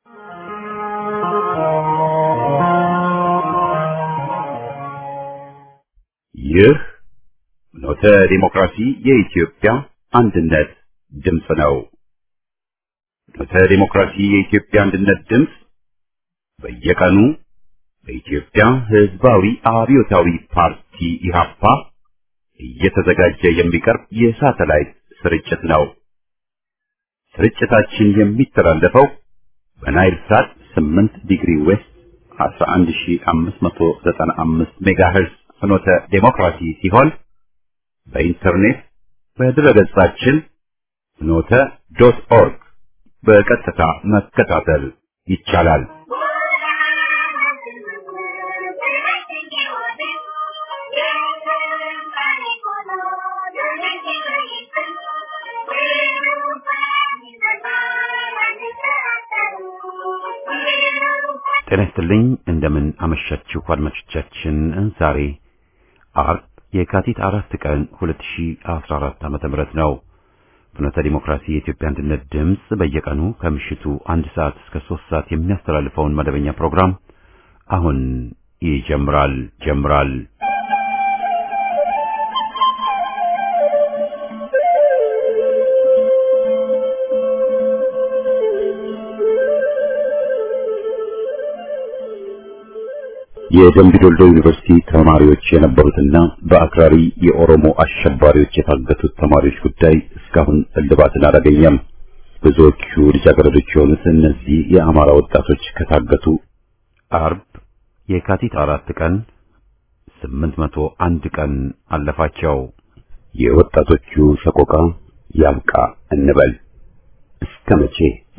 ይህ ኖተ ዲሞክራሲ የኢትዮጵያ አንድነት ድምፅ ነው። ኖተ ዲሞክራሲ የኢትዮጵያ አንድነት ድምፅ በየቀኑ በኢትዮጵያ ሕዝባዊ አብዮታዊ ፓርቲ ኢህአፓ እየተዘጋጀ የሚቀርብ የሳተላይት ስርጭት ነው። ስርጭታችን የሚተላለፈው በናይል ሳት 8 ዲግሪ ዌስት 11595 ሜጋሄርዝ ፍኖተ ዴሞክራሲ ሲሆን በኢንተርኔት በድረገጻችን ፍኖተ ዶት ኦርግ በቀጥታ መከታተል ይቻላል። ጤና ይስጥልኝ። እንደምን አመሻችሁ አድማጮቻችን። ዛሬ አርብ የካቲት አራት ቀን 2014 ዓመተ ምህረት ነው። ፍኖተ ዲሞክራሲ የኢትዮጵያ አንድነት ድምፅ በየቀኑ ከምሽቱ አንድ ሰዓት እስከ ሶስት ሰዓት የሚያስተላልፈውን መደበኛ ፕሮግራም አሁን ይጀምራል ጀምራል። የደምቢ ዶልዶ ዩኒቨርሲቲ ተማሪዎች የነበሩትና በአክራሪ የኦሮሞ አሸባሪዎች የታገቱት ተማሪዎች ጉዳይ እስካሁን እልባትን አላገኘም። ብዙዎቹ ልጃገረዶች የሆኑት እነዚህ የአማራ ወጣቶች ከታገቱ አርብ የካቲት አራት ቀን ስምንት መቶ አንድ ቀን አለፋቸው። የወጣቶቹ ሰቆቃ ያብቃ እንበል እስከ መቼ?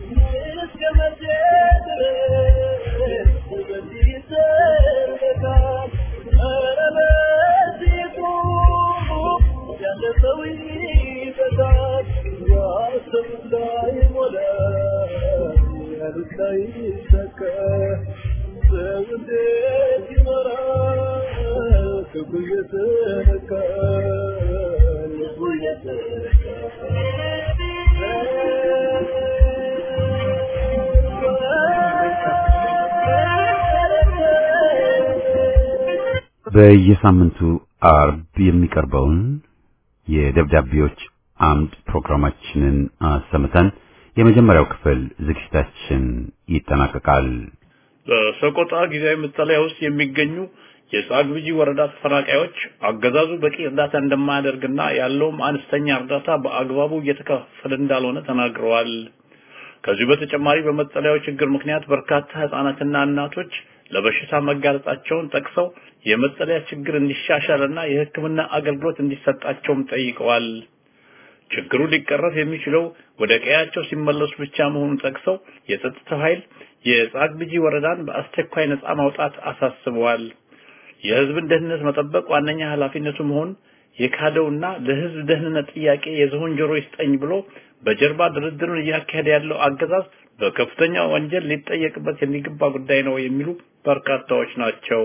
በየሳምንቱ አርብ የሚቀርበውን የደብዳቤዎች አምድ ፕሮግራማችንን አሰምተን የመጀመሪያው ክፍል ዝግጅታችን ይጠናቀቃል። በሰቆጣ ጊዜያዊ መጠለያ ውስጥ የሚገኙ የጻግብጂ ወረዳ ተፈናቃዮች አገዛዙ በቂ እርዳታ እንደማያደርግና ያለውም አነስተኛ እርዳታ በአግባቡ እየተከፈለ እንዳልሆነ ተናግረዋል። ከዚሁ በተጨማሪ በመጠለያው ችግር ምክንያት በርካታ ህጻናትና እናቶች ለበሽታ መጋለጣቸውን ጠቅሰው የመጠለያ ችግር እንዲሻሻልና የሕክምና አገልግሎት እንዲሰጣቸውም ጠይቀዋል። ችግሩ ሊቀረፍ የሚችለው ወደ ቀያቸው ሲመለሱ ብቻ መሆኑን ጠቅሰው የጸጥታው ኃይል የጻግብጂ ወረዳን በአስቸኳይ ነጻ ማውጣት አሳስበዋል። የህዝብን ደህንነት መጠበቅ ዋነኛ ኃላፊነቱ መሆን የካደውና ለህዝብ ደህንነት ጥያቄ የዝሆን ጆሮ ይስጠኝ ብሎ በጀርባ ድርድሩን እያካሄደ ያለው አገዛዝ በከፍተኛ ወንጀል ሊጠየቅበት የሚገባ ጉዳይ ነው የሚሉ በርካታዎች ናቸው።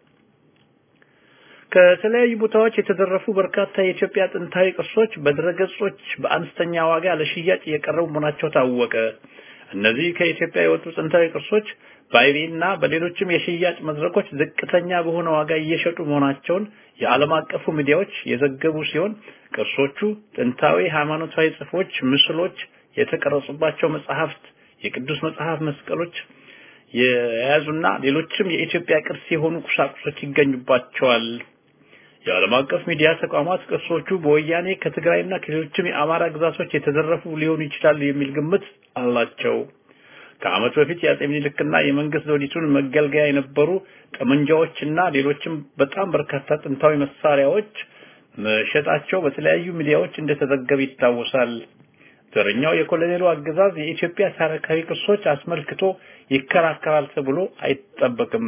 ከተለያዩ ቦታዎች የተዘረፉ በርካታ የኢትዮጵያ ጥንታዊ ቅርሶች በድረገጾች በአነስተኛ ዋጋ ለሽያጭ እየቀረቡ መሆናቸው ታወቀ። እነዚህ ከኢትዮጵያ የወጡ ጥንታዊ ቅርሶች በአይቤና በሌሎችም የሽያጭ መድረኮች ዝቅተኛ በሆነ ዋጋ እየሸጡ መሆናቸውን የዓለም አቀፉ ሚዲያዎች የዘገቡ ሲሆን ቅርሶቹ ጥንታዊ ሃይማኖታዊ ጽሑፎች፣ ምስሎች የተቀረጹባቸው መጽሐፍት፣ የቅዱስ መጽሐፍ መስቀሎች የያዙና ሌሎችም የኢትዮጵያ ቅርስ የሆኑ ቁሳቁሶች ይገኙባቸዋል። የዓለም አቀፍ ሚዲያ ተቋማት ቅርሶቹ በወያኔ ከትግራይና ከሌሎችም የአማራ ግዛቶች የተዘረፉ ሊሆኑ ይችላሉ የሚል ግምት አላቸው። ከዓመት በፊት የአጼ ምኒልክና የመንግስት ዘውዲቱን መገልገያ የነበሩ ጠመንጃዎችና ሌሎችም በጣም በርካታ ጥንታዊ መሳሪያዎች መሸጣቸው በተለያዩ ሚዲያዎች እንደተዘገበ ይታወሳል። ዘረኛው የኮሎኔሉ አገዛዝ የኢትዮጵያ ታሪካዊ ቅርሶች አስመልክቶ ይከራከራል ተብሎ አይጠበቅም።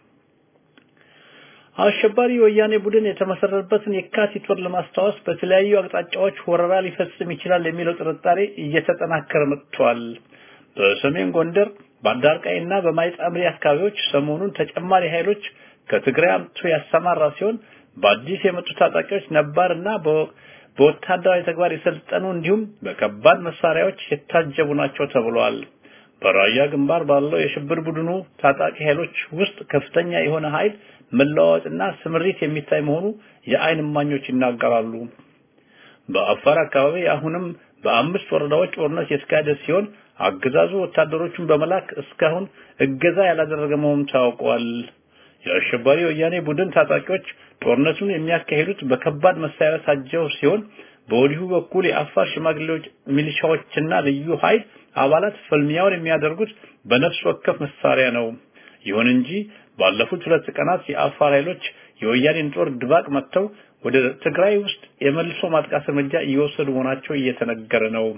አሸባሪ የወያኔ ቡድን የተመሰረተበትን የካቲት ወር ለማስታወስ በተለያዩ አቅጣጫዎች ወረራ ሊፈጽም ይችላል የሚለው ጥርጣሬ እየተጠናከረ መጥቷል። በሰሜን ጎንደር በአዳርቃይና በማይጻምሪ አካባቢዎች ሰሞኑን ተጨማሪ ኃይሎች ከትግራይ አምጥቶ ያሰማራ ሲሆን በአዲስ የመጡ ታጣቂዎች ነባርና በወታደራዊ ተግባር የሰለጠኑ እንዲሁም በከባድ መሳሪያዎች የታጀቡ ናቸው ተብሏል። በራያ ግንባር ባለው የሽብር ቡድኑ ታጣቂ ኃይሎች ውስጥ ከፍተኛ የሆነ ኃይል መለዋወጥና ስምሪት የሚታይ መሆኑ የአይን እማኞች ይናገራሉ። በአፋር አካባቢ አሁንም በአምስት ወረዳዎች ጦርነት የተካሄደ ሲሆን አገዛዙ ወታደሮቹን በመላክ እስካሁን እገዛ ያላደረገ መሆኑ ታውቋል። የአሸባሪ ወያኔ ቡድን ታጣቂዎች ጦርነቱን የሚያካሂዱት በከባድ መሳሪያ ታጀው ሲሆን በወዲሁ በኩል የአፋር ሽማግሌዎች ሚሊሻዎችና ልዩ ኃይል አባላት ፍልሚያውን የሚያደርጉት በነፍስ ወከፍ መሳሪያ ነው። ይሁን እንጂ ባለፉት ሁለት ቀናት የአፋር ኃይሎች የወያኔን ጦር ድባቅ መጥተው ወደ ትግራይ ውስጥ የመልሶ ማጥቃት እርምጃ እየወሰዱ መሆናቸው እየተነገረ ነው።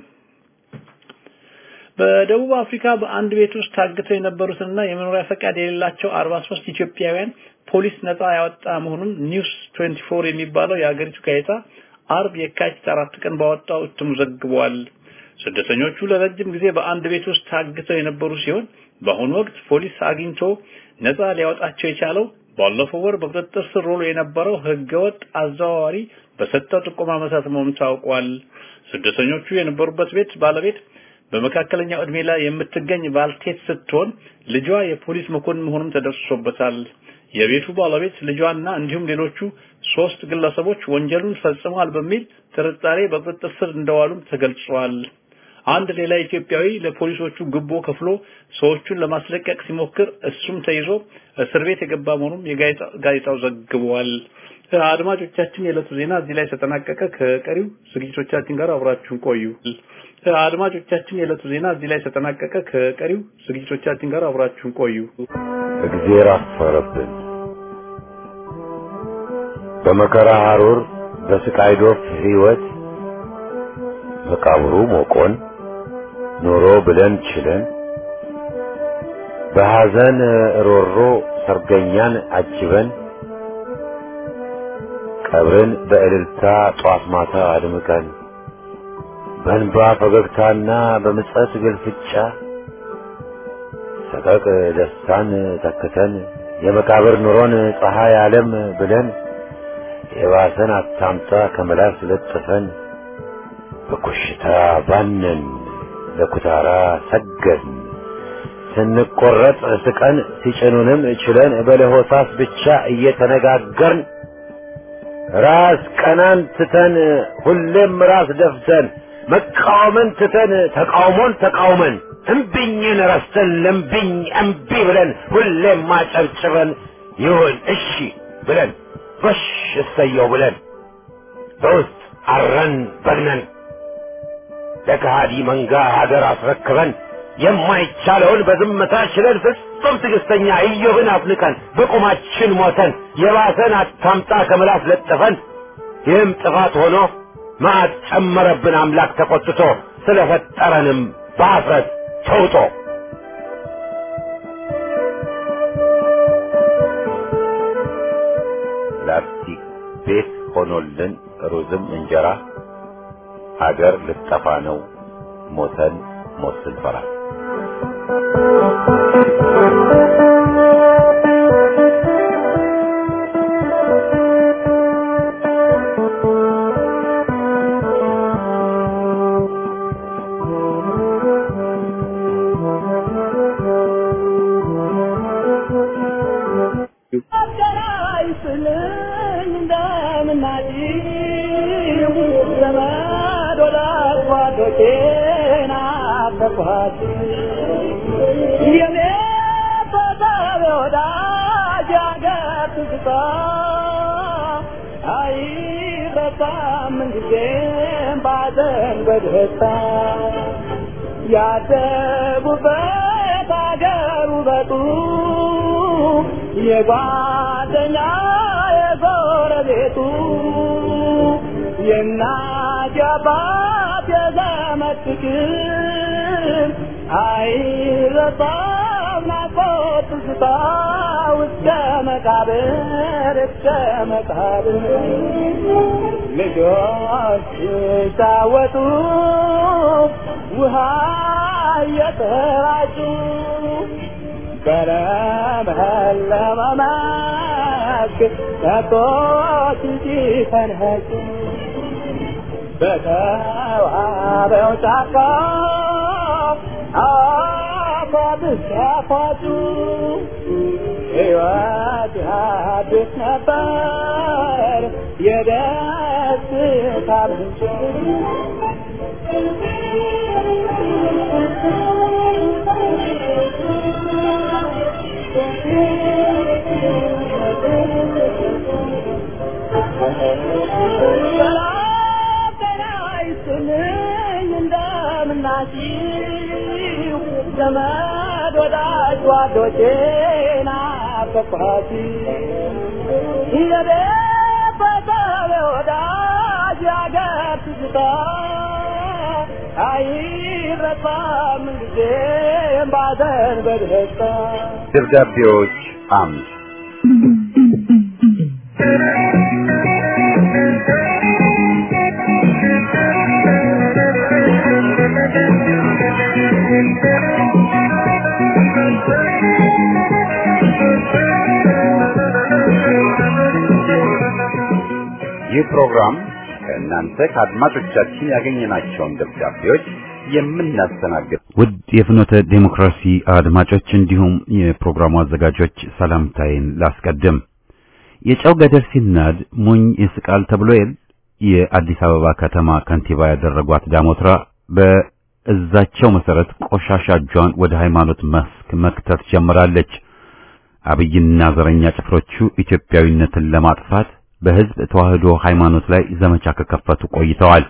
በደቡብ አፍሪካ በአንድ ቤት ውስጥ ታግተው የነበሩትና የመኖሪያ ፈቃድ የሌላቸው 43 ኢትዮጵያውያን ፖሊስ ነፃ ያወጣ መሆኑን ኒውስ 24 የሚባለው የሀገሪቱ ጋዜጣ አርብ የካቲት አራት ቀን ባወጣው እትሙ ዘግቧል። ስደተኞቹ ለረጅም ጊዜ በአንድ ቤት ውስጥ ታግተው የነበሩ ሲሆን በአሁኑ ወቅት ፖሊስ አግኝቶ ነፃ ሊያወጣቸው የቻለው ባለፈው ወር በቁጥጥር ስር ውሎ የነበረው ህገወጥ አዘዋዋሪ በሰጠው ጥቆማ መሰረት መሆኑ ታውቋል። ስደተኞቹ የነበሩበት ቤት ባለቤት በመካከለኛው እድሜ ላይ የምትገኝ ባልቴት ስትሆን ልጇ የፖሊስ መኮንን መሆኑም ተደርሶበታል። የቤቱ ባለቤት ልጇና እንዲሁም ሌሎቹ ሶስት ግለሰቦች ወንጀሉን ፈጽመዋል በሚል ጥርጣሬ በቁጥጥር ስር እንደዋሉም ተገልጿል። አንድ ሌላ ኢትዮጵያዊ ለፖሊሶቹ ግቦ ከፍሎ ሰዎቹን ለማስለቀቅ ሲሞክር እሱም ተይዞ እስር ቤት የገባ መሆኑም የጋዜጣው ዘግቧል። አድማጮቻችን፣ የዕለቱ ዜና እዚህ ላይ ተጠናቀቀ። ከቀሪው ዝግጅቶቻችን ጋር አብራችሁን ቆዩ። አድማጮቻችን፣ የዕለቱ ዜና እዚህ ላይ ተጠናቀቀ። ከቀሪው ዝግጅቶቻችን ጋር አብራችሁን ቆዩ። እግዜር አፈረብን። በመከራ ሐሩር በስቃይ ዶፍ ሕይወት መቃብሩ ሞቆን ኖሮ ብለን ችለን በሐዘን ሮሮ ሰርገኛን አጅበን ቀብርን በእልልታ ጧት ማታ አድምቀን በእንባ ፈገግታና በምጸት ግልፍጫ ሰቀቅ ደስታን ተክተን የመቃብር ኑሮን ፀሐይ ዓለም ብለን የባሰን አታምጣ ከመላስ ለጥፈን በኮሽታ ባነን ለኩታራ ሰገድን ስንቆረጥ ስቀን ሲጭኑንም ችለን በለሆሳስ ብቻ እየተነጋገርን ራስ ቀናን ትተን ሁሌም ራስ ደፍተን መቃወምን ትተን ተቃውሞን ተቃውመን እምቢኝን ረስተን ለምቢኝ እምቢ ብለን ሁሌም ማጨብጭበን ይሁን እሺ ብለን ጎሽ እሰየው ብለን በውስጥ አረን በግነን ለከሃዲ መንጋ ሀገር አስረክበን የማይቻለውን በዝምታ ችለን ፍጹም ትዕግስተኛ ኢዮብን አፍንቀን በቁማችን ሞተን የባሰን አታምጣ ከምላስ ለጥፈን ይህም ጥፋት ሆኖ መዓት ጨመረብን አምላክ ተቆጥቶ ስለፈጠረንም በአፍረት ተውጦ ላስቲክ ቤት ሆኖልን ሩዝም እንጀራ ሀገር ልጠፋ ነው ሞተን ሞት ስንፈራ ያደጉበት አገር ውበቱ የጓደኛ የጎረቤቱ የእናት የአባት የዘመድ ፍቅር አይረሳም ናፍቆት ትዝታ እስከ መቃብር እስከ መቃብር ልጆች ሲጫወቱ ውሃ እየተራጩ በለመለመ መስክ ከብቶች ሲፈንጩ በተዋበው ጫካ ሲያፏጩ ሕይወት አዲስ ነበር የደስታ ምንጭ ሰላም ጤና ይስጥልኝ እንደምናችሁ ዘመድ ወዳጅ ጓዶቼ ናፈቅኋችሁ የቤተሰብ ወዳጅ ያገር ትዝታ አይረሳም ጊዜም ባዘን በደስታ ደብዳቤዎች አምድ ይህ ፕሮግራም ከእናንተ ከአድማጮቻችን ያገኘናቸውን ደብዳቤዎች የምናስተናግድ ውድ የፍኖተ ዴሞክራሲ አድማጮች እንዲሁም የፕሮግራሙ አዘጋጆች ሰላምታዬን ላስቀድም። የጨው ገደል ሲናድ ሞኝ ይስቃል ተብሎ የል የአዲስ አበባ ከተማ ከንቲባ ያደረጓት ዳሞትራ በእዛቸው መሰረት ቆሻሻ እጇን ወደ ሃይማኖት መስክ መክተት ጀምራለች። አብይና ዘረኛ ጭፍሮቹ ኢትዮጵያዊነትን ለማጥፋት በሕዝብ ተዋህዶ ሃይማኖት ላይ ዘመቻ ከከፈቱ ቆይተዋል።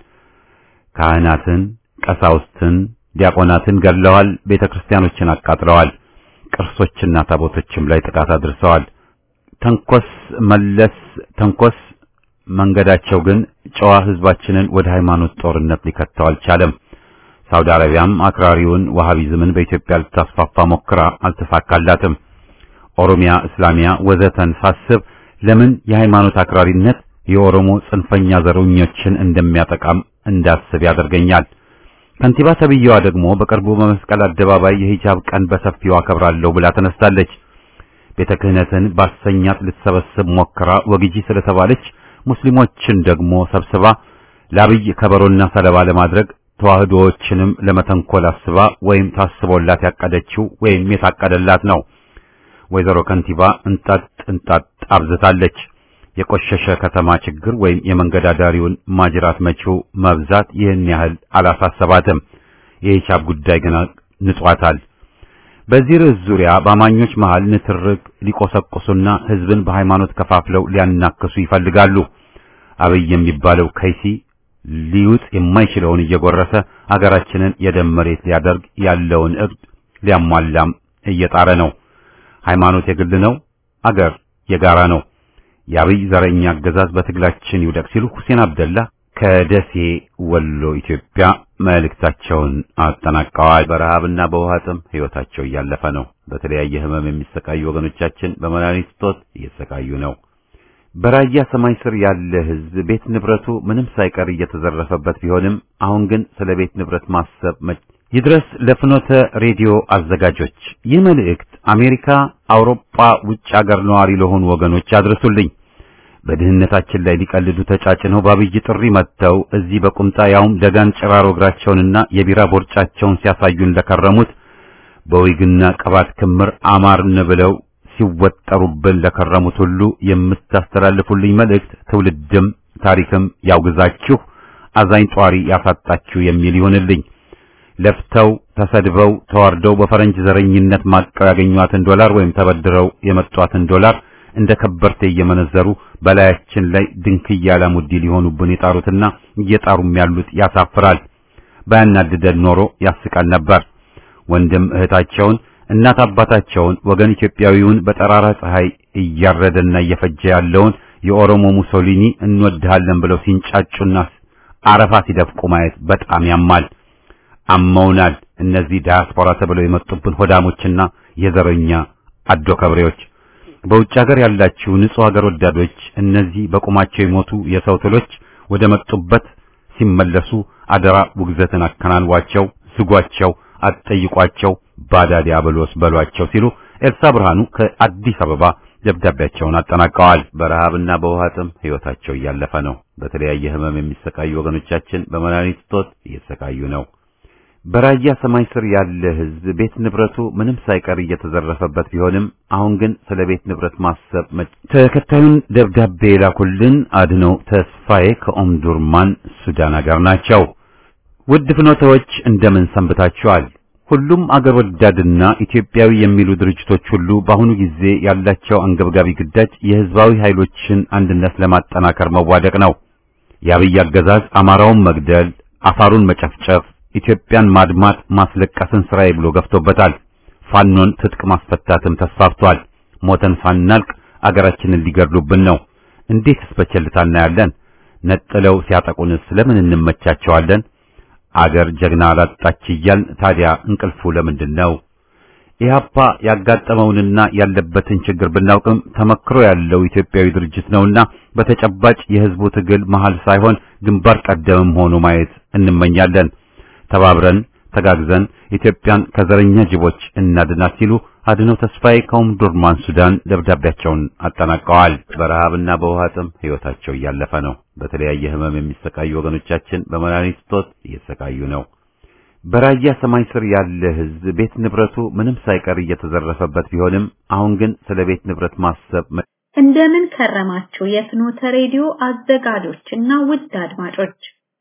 ካህናትን፣ ቀሳውስትን፣ ዲያቆናትን ገድለዋል። ቤተክርስቲያኖችን አቃጥለዋል። ቅርሶችና ታቦቶችም ላይ ጥቃት አድርሰዋል። ተንኮስ መለስ ተንኮስ መንገዳቸው ግን ጨዋ ሕዝባችንን ወደ ሃይማኖት ጦርነት ሊከተው አልቻለም። ሳውዲ አረቢያም አክራሪውን ዋሃቢዝምን በኢትዮጵያ ልታስፋፋ ሞክራ አልተሳካላትም። ኦሮሚያ፣ እስላሚያ ወዘተን ሳስብ ለምን የሃይማኖት አክራሪነት የኦሮሞ ጽንፈኛ ዘረኞችን እንደሚያጠቃም እንዳስብ ያደርገኛል። ከንቲባ ተብዬዋ ደግሞ በቅርቡ በመስቀል አደባባይ የሂጃብ ቀን በሰፊው አከብራለሁ ብላ ተነስታለች። ቤተ ክህነትን ባሰኛት ልትሰበስብ ሞክራ ወግጂ ስለተባለች ሙስሊሞችን ደግሞ ሰብስባ ለአብይ ከበሮና ሰለባ ለማድረግ ተዋህዶዎችንም ለመተንኮል አስባ ወይም ታስቦላት ያቀደችው ወይም የታቀደላት ነው። ወይዘሮ ከንቲባ እንጣጥ እንጣጥ አብዝታለች። የቆሸሸ ከተማ ችግር ወይም የመንገድ አዳሪውን ማጅራት መቺው መብዛት ይህን ያህል አላሳሰባትም። የሂሳብ ጉዳይ ግን ንጿታል። በዚህ ርዕስ ዙሪያ በአማኞች መሃል ንትርክ ሊቆሰቁሱና ሕዝብን በሃይማኖት ከፋፍለው ሊያናክሱ ይፈልጋሉ። አብይ የሚባለው ከይሲ ሊውጥ የማይችለውን እየጎረሰ አገራችንን የደም መሬት ሊያደርግ ያለውን እቅድ ሊያሟላም እየጣረ ነው። ሃይማኖት የግል ነው፣ አገር የጋራ ነው። የአብይ ዘረኛ አገዛዝ በትግላችን ይውደቅ ሲሉ ሁሴን አብደላ ከደሴ ወሎ ኢትዮጵያ መልእክታቸውን አጠናቀዋል። በረሃብና በውሃ ጥም ሕይወታቸው እያለፈ ነው። በተለያየ ሕመም የሚሰቃዩ ወገኖቻችን በመድኃኒት እጦት እየተሰቃዩ ነው። በራያ ሰማይ ስር ያለ ሕዝብ ቤት ንብረቱ ምንም ሳይቀር እየተዘረፈበት ቢሆንም አሁን ግን ስለ ቤት ንብረት ማሰብ ይድረስ ለፍኖተ ሬዲዮ አዘጋጆች ይህ መልእክት አሜሪካ፣ አውሮፓ፣ ውጭ አገር ነዋሪ ለሆኑ ወገኖች አድርሱልኝ። በድህነታችን ላይ ሊቀልዱ ተጫጭነው በአብይ ጥሪ መጥተው እዚህ በቁምጣ ያውም ደጋን ጭራሮ እግራቸውንና የቢራ ቦርጫቸውን ሲያሳዩን ለከረሙት በዊግና ቅባት ክምር አማርን ብለው ሲወጠሩብን ለከረሙት ሁሉ የምታስተላልፉልኝ መልእክት ትውልድም ታሪክም ያውግዛችሁ፣ አዛኝ ጧሪ ያሳጣችሁ የሚል ይሆንልኝ። ለፍተው ተሰድበው ተዋርደው በፈረንጅ ዘረኝነት ማቀው ያገኟትን ዶላር ወይም ተበድረው የመጧትን ዶላር እንደ ከበርቴ እየመነዘሩ በላያችን ላይ ድንክያ ላሙዲ ሊሆኑብን የጣሩትና እየጣሩም ያሉት ያሳፍራል። ባያናድደን ኖሮ ያስቃል ነበር። ወንድም እህታቸውን፣ እናት አባታቸውን፣ ወገን ኢትዮጵያዊውን በጠራራ ፀሐይ እያረደና እየፈጀ ያለውን የኦሮሞ ሙሶሊኒ እንወድሃለን ብለው ሲንጫጩና አረፋ ሲደፍቁ ማየት በጣም ያማል። አመውናል። እነዚህ ዳያስፖራ ተብለው የመጡብን ሆዳሞችና የዘረኛ አዶ ከብሬዎች። በውጭ ሀገር ያላችሁ ንጹህ ሀገር ወዳዶች እነዚህ በቁማቸው የሞቱ የሰው ትሎች ወደ መጡበት ሲመለሱ አደራ ውግዘትን አከናንቧቸው፣ ዝጓቸው፣ አትጠይቋቸው፣ ባዳ ዲያብሎስ በሏቸው ሲሉ ኤልሳ ብርሃኑ ከአዲስ አበባ ደብዳቤያቸውን አጠናቀዋል። በረሃብና በውሃ ጥም ሕይወታቸው እያለፈ ነው። በተለያየ ሕመም የሚሰቃዩ ወገኖቻችን በመድኃኒት እጦት እየተሰቃዩ ነው። በራያ ሰማይ ስር ያለ ህዝብ ቤት ንብረቱ ምንም ሳይቀር እየተዘረፈበት ቢሆንም አሁን ግን ስለ ቤት ንብረት ማሰብ ተከታዩን ደብዳቤ የላኩልን አድነው ተስፋዬ ከኦምዱርማን ሱዳን አገር ናቸው። ውድ ፍኖተዎች እንደምን ሰንብታችኋል? ሁሉም አገር ወዳድና ኢትዮጵያዊ የሚሉ ድርጅቶች ሁሉ በአሁኑ ጊዜ ያላቸው አንገብጋቢ ግዳጅ የህዝባዊ ኃይሎችን አንድነት ለማጠናከር መዋደቅ ነው። የአብይ አገዛዝ አማራውን መግደል፣ አፋሩን መጨፍጨፍ ኢትዮጵያን ማድማት ማስለቀስን ስራዬ ብሎ ገፍቶበታል። ፋኖን ትጥቅ ማስፈታትም ተስፋፍቷል። ሞተን ሳናልቅ አገራችንን ሊገድሉብን ነው። እንዴትስ በቸልታ እናያለን? ነጥለው ሲያጠቁንስ ለምን እንመቻቸዋለን? አገር ጀግና አላጣች እያልን ታዲያ እንቅልፉ ለምንድን ነው? ኢህአፓ ያጋጠመውንና ያለበትን ችግር ብናውቅም ተመክሮ ያለው ኢትዮጵያዊ ድርጅት ነውና በተጨባጭ የህዝቡ ትግል መሃል ሳይሆን ግንባር ቀደምም ሆኖ ማየት እንመኛለን። ተባብረን ተጋግዘን ኢትዮጵያን ከዘረኛ ጅቦች እናድናት ሲሉ አድነው ተስፋዬ ከኦምዱርማን ሱዳን ደብዳቤያቸውን አጠናቀዋል። በረሃብና በውሃ ጥም ህይወታቸው እያለፈ ነው። በተለያየ ህመም የሚሰቃዩ ወገኖቻችን በመድኃኒት እጦት እየተሰቃዩ ነው። በራያ ሰማይ ስር ያለ ህዝብ ቤት ንብረቱ ምንም ሳይቀር እየተዘረፈበት ቢሆንም አሁን ግን ስለ ቤት ንብረት ማሰብ እንደምን ከረማችሁ የፍኖተ ሬዲዮ አዘጋጆችና ውድ አድማጮች።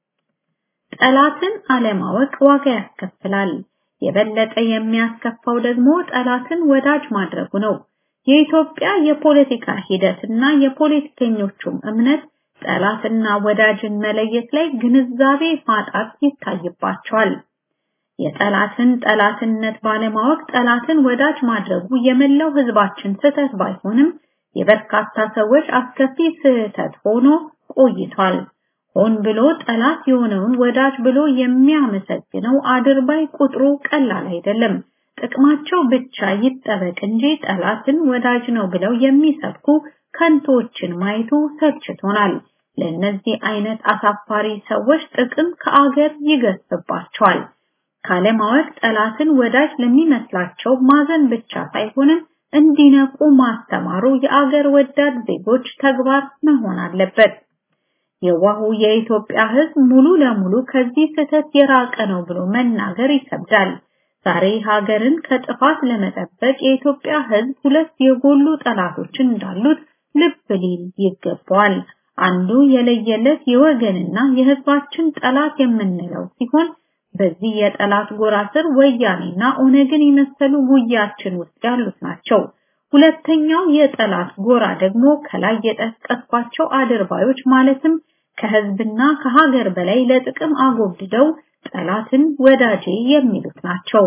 ጠላትን አለማወቅ ዋጋ ያስከፍላል። የበለጠ የሚያስከፋው ደግሞ ጠላትን ወዳጅ ማድረጉ ነው። የኢትዮጵያ የፖለቲካ ሂደትና የፖለቲከኞቹም እምነት ጠላትና ወዳጅን መለየት ላይ ግንዛቤ ማጣት ይታይባቸዋል። የጠላትን ጠላትነት ባለማወቅ ጠላትን ወዳጅ ማድረጉ የመላው ህዝባችን ስህተት ባይሆንም የበርካታ ሰዎች አስከፊ ስህተት ሆኖ ቆይቷል። ሆን ብሎ ጠላት የሆነውን ወዳጅ ብሎ የሚያመሰግነው አድርባይ ቁጥሩ ቀላል አይደለም። ጥቅማቸው ብቻ ይጠበቅ እንጂ ጠላትን ወዳጅ ነው ብለው የሚሰብኩ ከንቶችን ማየቱ ሰልችቶናል። ለእነዚህ አይነት አሳፋሪ ሰዎች ጥቅም ከአገር ይገስባቸዋል። ካለማወቅ ጠላትን ወዳጅ ለሚመስላቸው ማዘን ብቻ ሳይሆንም እንዲነቁ ማስተማሩ የአገር ወዳድ ዜጎች ተግባር መሆን አለበት። የዋሁ የኢትዮጵያ ህዝብ ሙሉ ለሙሉ ከዚህ ስህተት የራቀ ነው ብሎ መናገር ይከብዳል። ዛሬ ሀገርን ከጥፋት ለመጠበቅ የኢትዮጵያ ህዝብ ሁለት የጎሉ ጠላቶችን እንዳሉት ልብ ሊል ይገባዋል። አንዱ የለየለት የወገንና የህዝባችን ጠላት የምንለው ሲሆን በዚህ የጠላት ጎራ ስር ወያኔና ኦነግን የመሰሉ ጉያችን ውስጥ ያሉት ናቸው። ሁለተኛው የጠላት ጎራ ደግሞ ከላይ የጠቀስኳቸው አድርባዮች ማለትም ከህዝብና ከሀገር በላይ ለጥቅም አጎብድደው ጠላትን ወዳጄ የሚሉት ናቸው።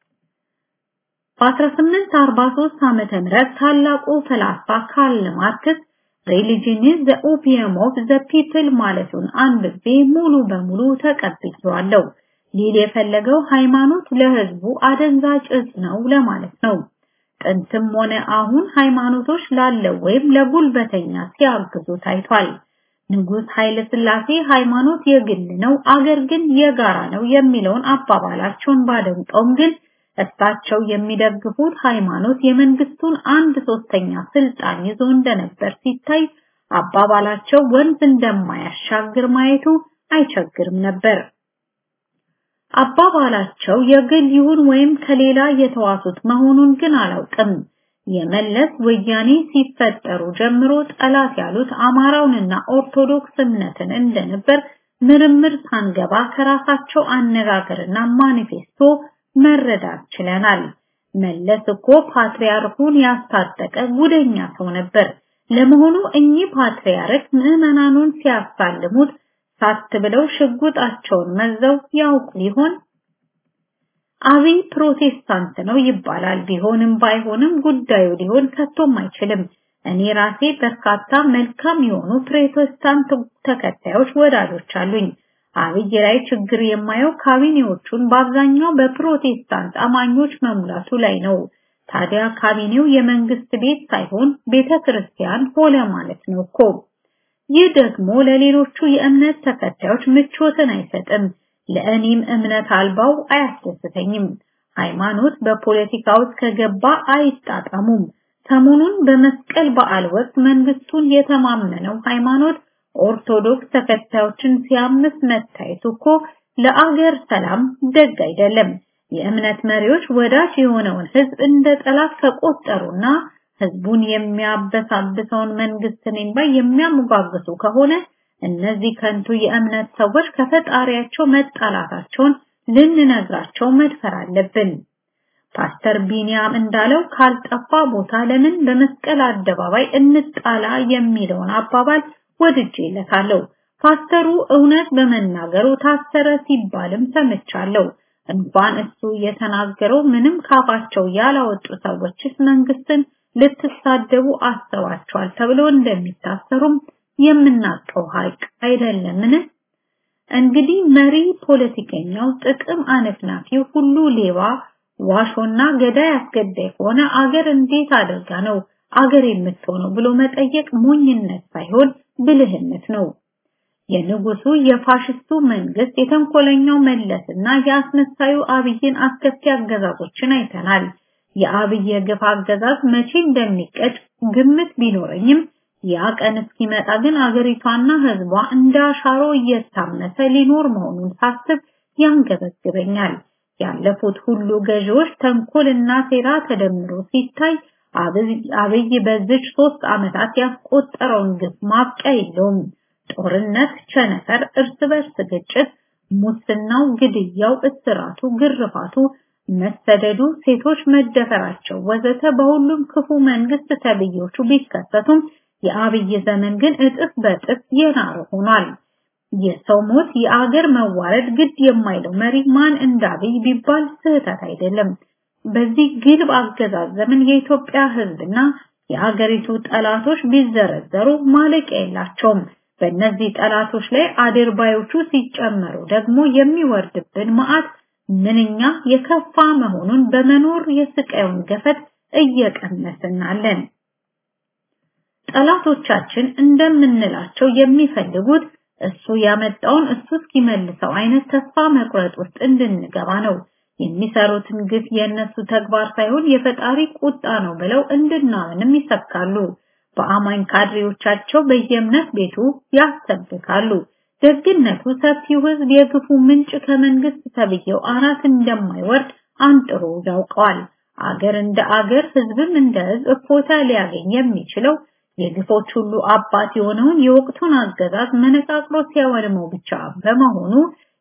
በ1843 ዓመተ ምህረት ታላቁ ፈላስፋ ካርል ማርክስ ሪሊጅን ኢዝ ዘ ኦፒየም ኦፍ ዘ ፒፕል ማለቱን አንብቤ ሙሉ በሙሉ ተቀብያለሁ። ሊል የፈለገው ሃይማኖት ለህዝቡ አደንዛዥ እጽ ነው ለማለት ነው። ጥንትም ሆነ አሁን ሃይማኖቶች ላለው ወይም ለጉልበተኛ ሲያግዙ ታይቷል። ንጉስ ኃይለ ሥላሴ ሃይማኖት የግል ነው፣ አገር ግን የጋራ ነው የሚለውን አባባላቸውን ባደንቀውም ግን እሳቸው የሚደግፉት ሃይማኖት የመንግስቱን አንድ ሶስተኛ ስልጣን ይዞ እንደነበር ሲታይ አባባላቸው ወንዝ እንደማያሻግር ማየቱ አይቸግርም ነበር። አባባላቸው የግል ይሁን ወይም ከሌላ የተዋሱት መሆኑን ግን አላውቅም። የመለስ ወያኔ ሲፈጠሩ ጀምሮ ጠላት ያሉት አማራውንና ኦርቶዶክስ እምነትን እንደነበር ምርምር ሳንገባ ከራሳቸው አነጋገርና ማኒፌስቶ መረዳት ችለናል። መለስ እኮ ፓትርያርኩን ያስታጠቀ ጉደኛ ሰው ነበር። ለመሆኑ እኚህ ፓትርያርክ ምዕመናኑን ሲያሳልሙት ሳት ብለው ሽጉጣቸውን መዘው ያውቁ ይሆን? አብይ ፕሮቴስታንት ነው ይባላል። ቢሆንም ባይሆንም ጉዳዩ ሊሆን ከቶም አይችልም። እኔ ራሴ በርካታ መልካም የሆኑ ፕሮቴስታንት ተከታዮች ወዳጆች አሉኝ። አብይ ላይ ችግር የማየው ካቢኔዎቹን በአብዛኛው በፕሮቴስታንት አማኞች መሙላቱ ላይ ነው። ታዲያ ካቢኔው የመንግስት ቤት ሳይሆን ቤተ ክርስቲያን ሆነ ማለት ነው እኮ። ይህ ደግሞ ለሌሎቹ የእምነት ተከታዮች ምቾትን አይሰጥም። ለእኔም እምነት አልባው አያስደስተኝም። ሃይማኖት በፖለቲካ ውስጥ ከገባ አይጣጣሙም። ሰሞኑን በመስቀል በዓል ወቅት መንግስቱን የተማመነው ሃይማኖት ኦርቶዶክስ ተከታዮችን ሲያምስ መታየቱ እኮ ለአገር ሰላም ደግ አይደለም። የእምነት መሪዎች ወዳጅ የሆነውን ህዝብ እንደ ጠላት ከቆጠሩና ህዝቡን የሚያበሳብሰውን መንግስት ነኝ ባይ የሚያሞጋግሱ ከሆነ እነዚህ ከንቱ የእምነት ሰዎች ከፈጣሪያቸው መጣላታቸውን ልንነግራቸው መድፈር አለብን። ፓስተር ቢኒያም እንዳለው ካልጠፋ ቦታ ለምን በመስቀል አደባባይ እንጣላ የሚለውን አባባል ወድጄለታለሁ። ፓስተሩ እውነት በመናገሩ ታሰረ ሲባልም ሰምቻለሁ። እንኳን እሱ የተናገረው ምንም ካፋቸው ያላወጡ ሰዎችስ መንግስትን ልትሳደቡ አስባቸዋል ተብሎ እንደሚታሰሩም የምናውቀው ሀቅ አይደለምን? እንግዲህ መሪ ፖለቲከኛው፣ ጥቅም አነፍናፊው ሁሉ ሌባ፣ ዋሾና ገዳይ አስገዳይ ከሆነ አገር እንዴት አድርጋ ነው አገር የምትሆነው ብሎ መጠየቅ ሞኝነት ሳይሆን ብልህነት ነው። የንጉሱ የፋሽስቱ መንግስት የተንኮለኛው መለስና የአስመሳዩ አብይን አስከፊ አገዛዞችን አይተናል። የአብይ የግፍ አገዛዝ መቼ እንደሚቀጭ ግምት ቢኖረኝም ያ ቀን እስኪመጣ ግን አገሪቷና ህዝቧ እንዳሻሮ እየታመሰ ሊኖር መሆኑን ሳስብ ያንገበግበኛል። ያለፉት ሁሉ ገዢዎች ተንኮልና ሴራ ተደምሮ ሲታይ አብይ በዚች ሶስት ዓመታት ያስቆጠረውን ግፍ ማብቂያ የለውም። ጦርነት፣ ቸነፈር፣ እርስ በርስ ግጭት፣ ሙስናው፣ ግድያው፣ እስራቱ፣ ግርፋቱ፣ መሰደዱ፣ ሴቶች መደፈራቸው ወዘተ በሁሉም ክፉ መንግስት ተብዮቹ ቢከሰቱም የአብይ ዘመን ግን እጥፍ በጥፍ የናረ ሆኗል። የሰው ሞት፣ የአገር መዋረድ ግድ የማይለው መሪ ማን እንዳብይ ቢባል ስህተት አይደለም። በዚህ ግልብ አገዛዝ ዘመን የኢትዮጵያ ህዝብና የሀገሪቱ ጠላቶች ቢዘረዘሩ ማለቂያ የላቸውም። በእነዚህ ጠላቶች ላይ አድርባዮቹ ሲጨመሩ ደግሞ የሚወርድብን መዓት ምንኛ የከፋ መሆኑን በመኖር የስቃዩን ገፈት እየቀመስናለን። ጠላቶቻችን እንደምንላቸው የሚፈልጉት እሱ ያመጣውን እሱ እስኪመልሰው አይነት ተስፋ መቁረጥ ውስጥ እንድንገባ ነው። የሚሰሩትን ግፍ የእነሱ ተግባር ሳይሆን የፈጣሪ ቁጣ ነው ብለው እንድናምንም ይሰብካሉ። በአማኝ ካድሬዎቻቸው በየእምነት ቤቱ ያሰብካሉ። ደግነቱ ሰፊው ህዝብ የግፉ ምንጭ ከመንግስት ተብዬው አናት እንደማይወርድ አንጥሮ ያውቀዋል። አገር እንደ አገር ህዝብም እንደ ህዝብ እፎታ ሊያገኝ የሚችለው የግፎች ሁሉ አባት የሆነውን የወቅቱን አገዛዝ መነቃቅሎ ሲያወድመው ብቻ በመሆኑ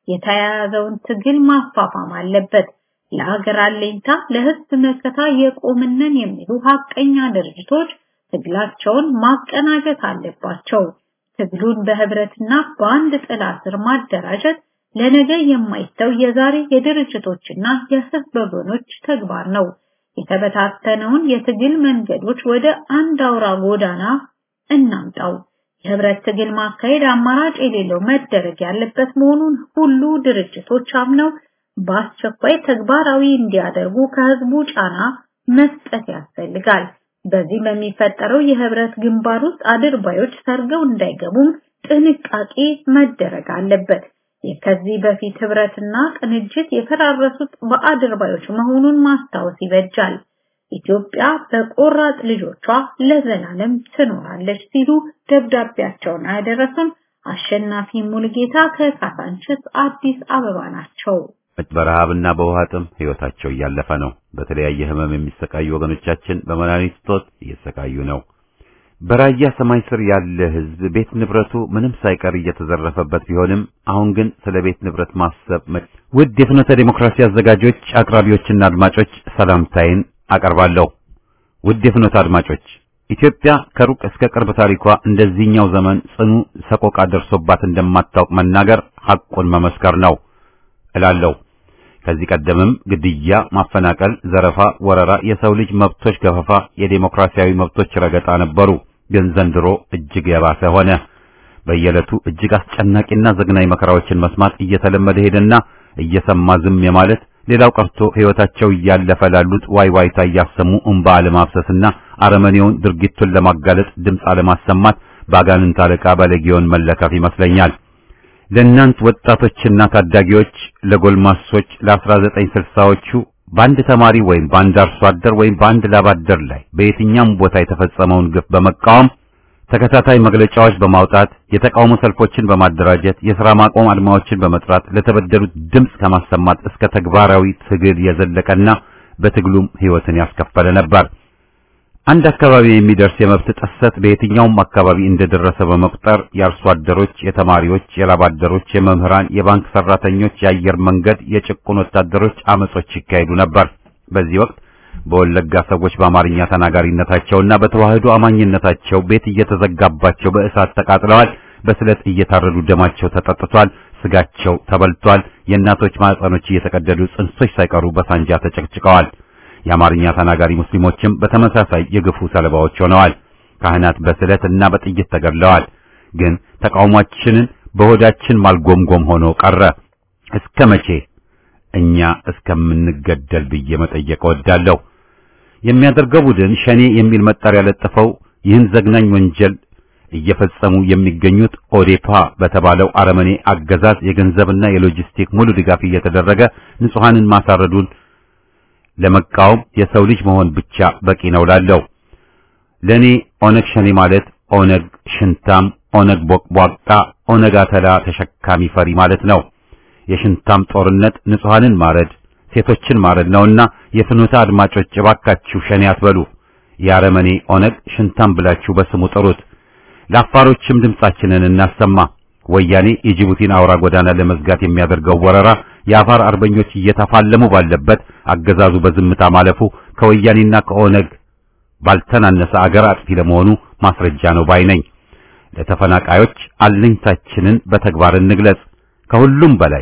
የተያያዘውን ትግል ማፋፋም አለበት። ለሀገር አለኝታ ለህዝብ መከታ የቆምነን የሚሉ ሀቀኛ ድርጅቶች ትግላቸውን ማቀናጀት አለባቸው። ትግሉን በህብረትና በአንድ ጥላ ስር ማደራጀት ለነገ የማይተው የዛሬ የድርጅቶችና የህዝብ ወገኖች ተግባር ነው። የተበታተነውን የትግል መንገዶች ወደ አንድ አውራ ጎዳና እናምጣው። የህብረት ትግል ማካሄድ አማራጭ የሌለው መደረግ ያለበት መሆኑን ሁሉ ድርጅቶች አምነው በአስቸኳይ ተግባራዊ እንዲያደርጉ ከህዝቡ ጫና መስጠት ያስፈልጋል። በዚህ በሚፈጠረው የህብረት ግንባር ውስጥ አድርባዮች ሰርገው እንዳይገቡም ጥንቃቄ መደረግ አለበት። ከዚህ በፊት ህብረትና ቅንጅት የፈራረሱት በአድርባዮች መሆኑን ማስታወስ ይበጃል። ኢትዮጵያ በቆራጥ ልጆቿ ለዘላለም ትኖራለች ሲሉ ደብዳቤያቸውን ያደረሱን አሸናፊ ሙልጌታ ከካሳንችስ አዲስ አበባ ናቸው። በረሃብና በውሃ ጥም ህይወታቸው እያለፈ ነው። በተለያየ ህመም የሚሰቃዩ ወገኖቻችን በመድኃኒት እጦት እየተሰቃዩ ነው። በራያ ሰማይ ስር ያለ ህዝብ ቤት ንብረቱ ምንም ሳይቀር እየተዘረፈበት ቢሆንም አሁን ግን ስለ ቤት ንብረት ማሰብ ውድ የፍኖተ ዴሞክራሲ አዘጋጆች፣ አቅራቢዎችና አድማጮች ሰላምታይን አቀርባለሁ። ውድ የፍኖተ አድማጮች ኢትዮጵያ ከሩቅ እስከ ቅርብ ታሪኳ እንደዚህኛው ዘመን ጽኑ ሰቆቃ ደርሶባት እንደማታውቅ መናገር ሐቁን መመስከር ነው እላለሁ። ከዚህ ቀደምም ግድያ፣ ማፈናቀል፣ ዘረፋ፣ ወረራ፣ የሰው ልጅ መብቶች ገፈፋ፣ የዴሞክራሲያዊ መብቶች ረገጣ ነበሩ። ግን ዘንድሮ እጅግ የባሰ ሆነ። በየዕለቱ እጅግ አስጨናቂና ዘግናኝ መከራዎችን መስማት እየተለመደ ሄደና እየሰማ ዝም የማለት ሌላው ቀርቶ ሕይወታቸው እያለፈ ላሉት ዋይ ዋይታ እያሰሙ እንባ አለማፍሰስና አረመኔውን ድርጊቱን ለማጋለጥ ድምፅ አለማሰማት በአጋንንት አለቃ ባለጊዮን መለከፍ ይመስለኛል። ለእናንት ወጣቶችና ታዳጊዎች፣ ለጎልማሶች ለ1960ዎቹ በአንድ ተማሪ ወይም በአንድ አርሶ አደር ወይም በአንድ ላባደር ላይ በየትኛውም ቦታ የተፈጸመውን ግፍ በመቃወም ተከታታይ መግለጫዎች በማውጣት የተቃውሞ ሰልፎችን በማደራጀት የሥራ ማቆም አድማዎችን በመጥራት ለተበደሉት ድምፅ ከማሰማት እስከ ተግባራዊ ትግል የዘለቀና በትግሉም ሕይወትን ያስከፈለ ነበር። አንድ አካባቢ የሚደርስ የመብት ጥሰት በየትኛውም አካባቢ እንደደረሰ በመቁጠር የአርሶ አደሮች፣ የተማሪዎች፣ የላባደሮች፣ የመምህራን፣ የባንክ ሰራተኞች፣ የአየር መንገድ፣ የጭቁን ወታደሮች አመጾች ይካሄዱ ነበር። በዚህ ወቅት በወለጋ ሰዎች በአማርኛ ተናጋሪነታቸውና በተዋህዶ አማኝነታቸው ቤት እየተዘጋባቸው በእሳት ተቃጥለዋል። በስለት እየታረዱ ደማቸው ተጠጥቷል። ስጋቸው ተበልቷል። የእናቶች ማህፀኖች እየተቀደዱ ጽንሶች ሳይቀሩ በሳንጃ ተጨቅጭቀዋል። የአማርኛ ተናጋሪ ሙስሊሞችም በተመሳሳይ የግፉ ሰለባዎች ሆነዋል። ካህናት በስለት እና በጥይት ተገድለዋል። ግን ተቃውሟችንን በሆዳችን ማልጎምጎም ሆኖ ቀረ። እስከ መቼ እኛ እስከምንገደል ብዬ መጠየቅ እወዳለሁ። የሚያደርገው ቡድን ሸኔ የሚል መጠሪያ ለጥፈው ይህን ዘግናኝ ወንጀል እየፈጸሙ የሚገኙት ኦዴፓ በተባለው አረመኔ አገዛዝ የገንዘብና የሎጂስቲክ ሙሉ ድጋፍ እየተደረገ ንጹሐንን ማሳረዱን ለመቃወም የሰው ልጅ መሆን ብቻ በቂ ነው ላለው ለኔ ኦነግ ሸኔ ማለት ኦነግ ሽንታም፣ ኦነግ ቦቅቧቃ፣ ኦነግ አተላ ተሸካሚ ፈሪ ማለት ነው። የሽንታም ጦርነት ንጹሐንን ማረድ፣ ሴቶችን ማረድ ነውና የፍኖተ አድማጮች እባካችሁ ሸኔ አትበሉ። የአረመኔ ኦነግ ሽንታም ብላችሁ በስሙ ጥሩት። ለአፋሮችም ድምጻችንን እናሰማ። ወያኔ የጅቡቲን አውራ ጎዳና ለመዝጋት የሚያደርገው ወረራ የአፋር አርበኞች እየተፋለሙ ባለበት አገዛዙ በዝምታ ማለፉ ከወያኔና ከኦነግ ባልተናነሰ አገር አጥፊ ለመሆኑ ማስረጃ ነው ባይ ነኝ። ለተፈናቃዮች አለኝታችንን በተግባር እንግለጽ። ከሁሉም በላይ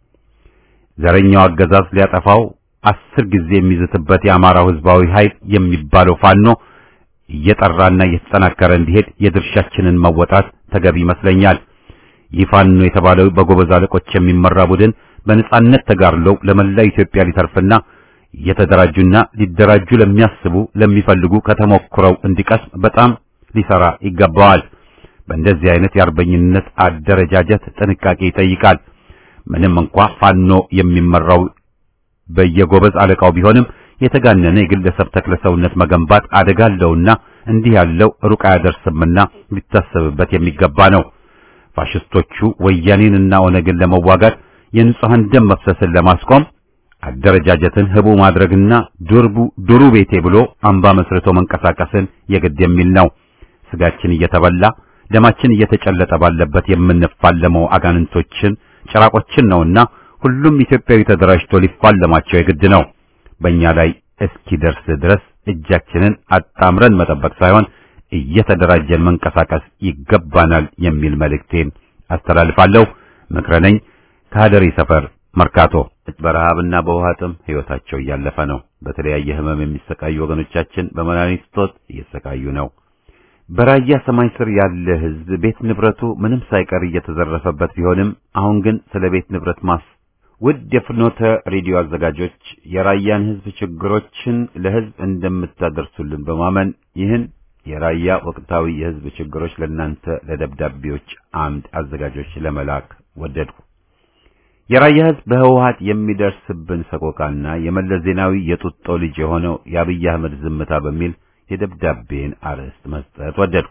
ዘረኛው አገዛዝ ሊያጠፋው አስር ጊዜ የሚዝትበት የአማራው ሕዝባዊ ኃይል የሚባለው ፋኖ እየጠራና እየተጠናከረ እንዲሄድ የድርሻችንን መወጣት ተገቢ ይመስለኛል። ይህ ፋኖ የተባለው በጎበዝ አለቆች የሚመራ ቡድን በነጻነት ተጋድለው ለመላ ኢትዮጵያ ሊተርፍና እየተደራጁና ሊደራጁ ለሚያስቡ ለሚፈልጉ ከተሞክረው እንዲቀስም በጣም ሊሰራ ይገባዋል። በእንደዚህ አይነት የአርበኝነት አደረጃጀት ጥንቃቄ ይጠይቃል። ምንም እንኳ ፋኖ የሚመራው በየጎበዝ አለቃው ቢሆንም የተጋነነ የግለሰብ ተክለሰውነት መገንባት አደጋ አለውና እንዲህ ያለው ሩቅ አያደርስምና ሊታሰብበት የሚገባ ነው። ፋሽስቶቹ ወያኔንና ኦነግን ለመዋጋት የንጹሐን ደም መፍሰስን ለማስቆም አደረጃጀትን ህቡ ማድረግና ዱርቡ ዱሩ ቤቴ ብሎ አምባ መስርቶ መንቀሳቀስን የግድ የሚል ነው። ስጋችን እየተበላ ደማችን እየተጨለጠ ባለበት የምንፋለመው አጋንንቶችን ጭራቆችን ነውና ሁሉም ኢትዮጵያዊ ተደራጅቶ ሊፋለማቸው የግድ ነው። በእኛ ላይ እስኪደርስ ድረስ እጃችንን አጣምረን መጠበቅ ሳይሆን እየተደራጀን መንቀሳቀስ ይገባናል የሚል መልእክቴን አስተላልፋለሁ። ምክረ ነኝ ከሀደሪ ሰፈር መርካቶ። በረሃብና በውሃ ጥም ህይወታቸው እያለፈ ነው። በተለያየ ህመም የሚሰቃዩ ወገኖቻችን በመድኃኒት እጦት እየተሰቃዩ ነው። በራያ ሰማይ ስር ያለ ህዝብ ቤት ንብረቱ ምንም ሳይቀር እየተዘረፈበት ቢሆንም አሁን ግን ስለ ቤት ንብረት ማስ ውድ የፍኖተ ሬዲዮ አዘጋጆች የራያን ህዝብ ችግሮችን ለህዝብ እንደምታደርሱልን በማመን ይህን የራያ ወቅታዊ የህዝብ ችግሮች ለእናንተ ለደብዳቤዎች አምድ አዘጋጆች ለመላክ ወደድኩ። የራያ ህዝብ በህወሀት የሚደርስብን ሰቆቃና የመለስ ዜናዊ የጡጦ ልጅ የሆነው የአብይ አህመድ ዝምታ በሚል የደብዳቤን አርዕስት መስጠት ወደድኩ።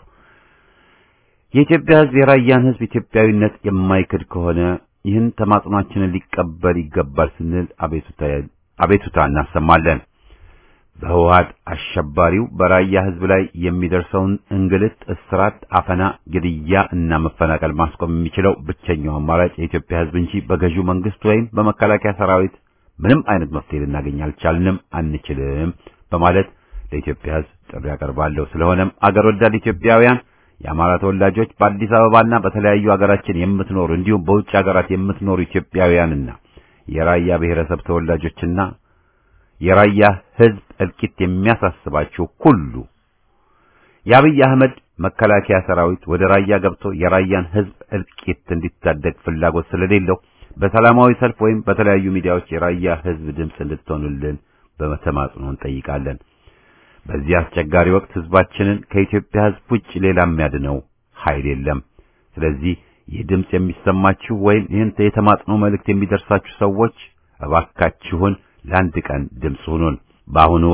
የኢትዮጵያ ህዝብ የራያን ህዝብ ኢትዮጵያዊነት የማይክድ ከሆነ ይህን ተማጽኗችንን ሊቀበል ይገባል ስንል አቤቱታ እናሰማለን። በህወሀት አሸባሪው በራያ ህዝብ ላይ የሚደርሰውን እንግልት፣ እስራት፣ አፈና፣ ግድያ እና መፈናቀል ማስቆም የሚችለው ብቸኛው አማራጭ የኢትዮጵያ ህዝብ እንጂ በገዢው መንግስት ወይም በመከላከያ ሰራዊት ምንም አይነት መፍትሄ ልናገኝ አልቻልንም፣ አንችልም በማለት ለኢትዮጵያ ህዝብ ጥሪ ያቀርባለሁ። ስለሆነም አገር ወዳድ ኢትዮጵያውያን የአማራ ተወላጆች በአዲስ አበባና በተለያዩ ሀገራችን የምትኖሩ እንዲሁም በውጭ ሀገራት የምትኖሩ ኢትዮጵያውያንና የራያ ብሔረሰብ ተወላጆችና የራያ ህዝብ እልቂት የሚያሳስባችሁ ሁሉ የአብይ አህመድ መከላከያ ሰራዊት ወደ ራያ ገብቶ የራያን ህዝብ እልቂት እንዲታደግ ፍላጎት ስለሌለው በሰላማዊ ሰልፍ ወይም በተለያዩ ሚዲያዎች የራያ ህዝብ ድምፅ እንድትሆኑልን በተማጽኖ እንጠይቃለን። በዚህ አስቸጋሪ ወቅት ህዝባችንን ከኢትዮጵያ ህዝብ ውጭ ሌላ የሚያድነው ኃይል የለም። ስለዚህ ይህ ድምፅ የሚሰማችሁ ወይም ይህን የተማጽኖ መልእክት የሚደርሳችሁ ሰዎች እባካችሁን ለአንድ ቀን ድምፅ ሁኑን። በአሁኑ ወቅት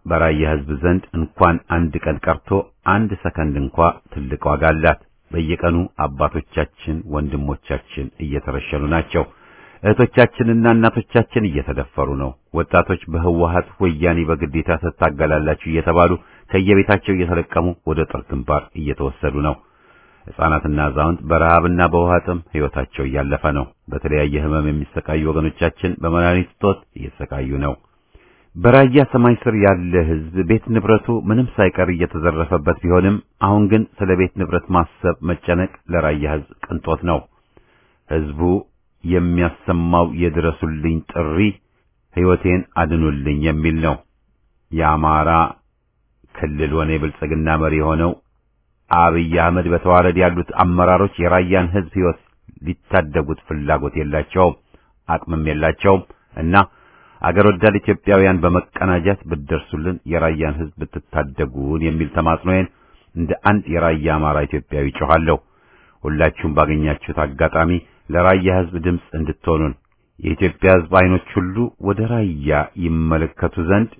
በራያ ህዝብ ዘንድ እንኳን አንድ ቀን ቀርቶ አንድ ሰከንድ እንኳ ትልቅ ዋጋ አላት። በየቀኑ አባቶቻችን፣ ወንድሞቻችን እየተረሸኑ ናቸው። እህቶቻችንና እናቶቻችን እየተደፈሩ ነው። ወጣቶች በህወሀት ወያኔ በግዴታ ትታገላላችሁ እየተባሉ ከየቤታቸው እየተለቀሙ ወደ ጦር ግንባር እየተወሰዱ ነው። ሕፃናትና አዛውንት በረሃብና በውሃ ጥም ሕይወታቸው እያለፈ ነው። በተለያየ ህመም የሚሰቃዩ ወገኖቻችን በመድኃኒት እጦት እየተሰቃዩ ነው። በራያ ሰማይ ስር ያለ ህዝብ ቤት ንብረቱ ምንም ሳይቀር እየተዘረፈበት ቢሆንም አሁን ግን ስለ ቤት ንብረት ማሰብ መጨነቅ ለራያ ህዝብ ቅንጦት ነው። ህዝቡ የሚያሰማው የድረሱልኝ ጥሪ ሕይወቴን አድኑልኝ የሚል ነው። የአማራ ክልል ሆነ የብልጽግና መሪ የሆነው አብይ አህመድ በተዋረድ ያሉት አመራሮች የራያን ህዝብ ሕይወት ሊታደጉት ፍላጎት የላቸውም፣ አቅምም የላቸውም እና አገር ወዳድ ኢትዮጵያውያን በመቀናጀት ብትደርሱልን የራያን ህዝብ ብትታደጉን የሚል ተማጽኖዬን እንደ አንድ የራያ አማራ ኢትዮጵያዊ ጮኻለሁ። ሁላችሁም ባገኛችሁት አጋጣሚ ለራያ ህዝብ ድምፅ እንድትሆኑን የኢትዮጵያ ህዝብ አይኖች ሁሉ ወደ ራያ ይመለከቱ ዘንድ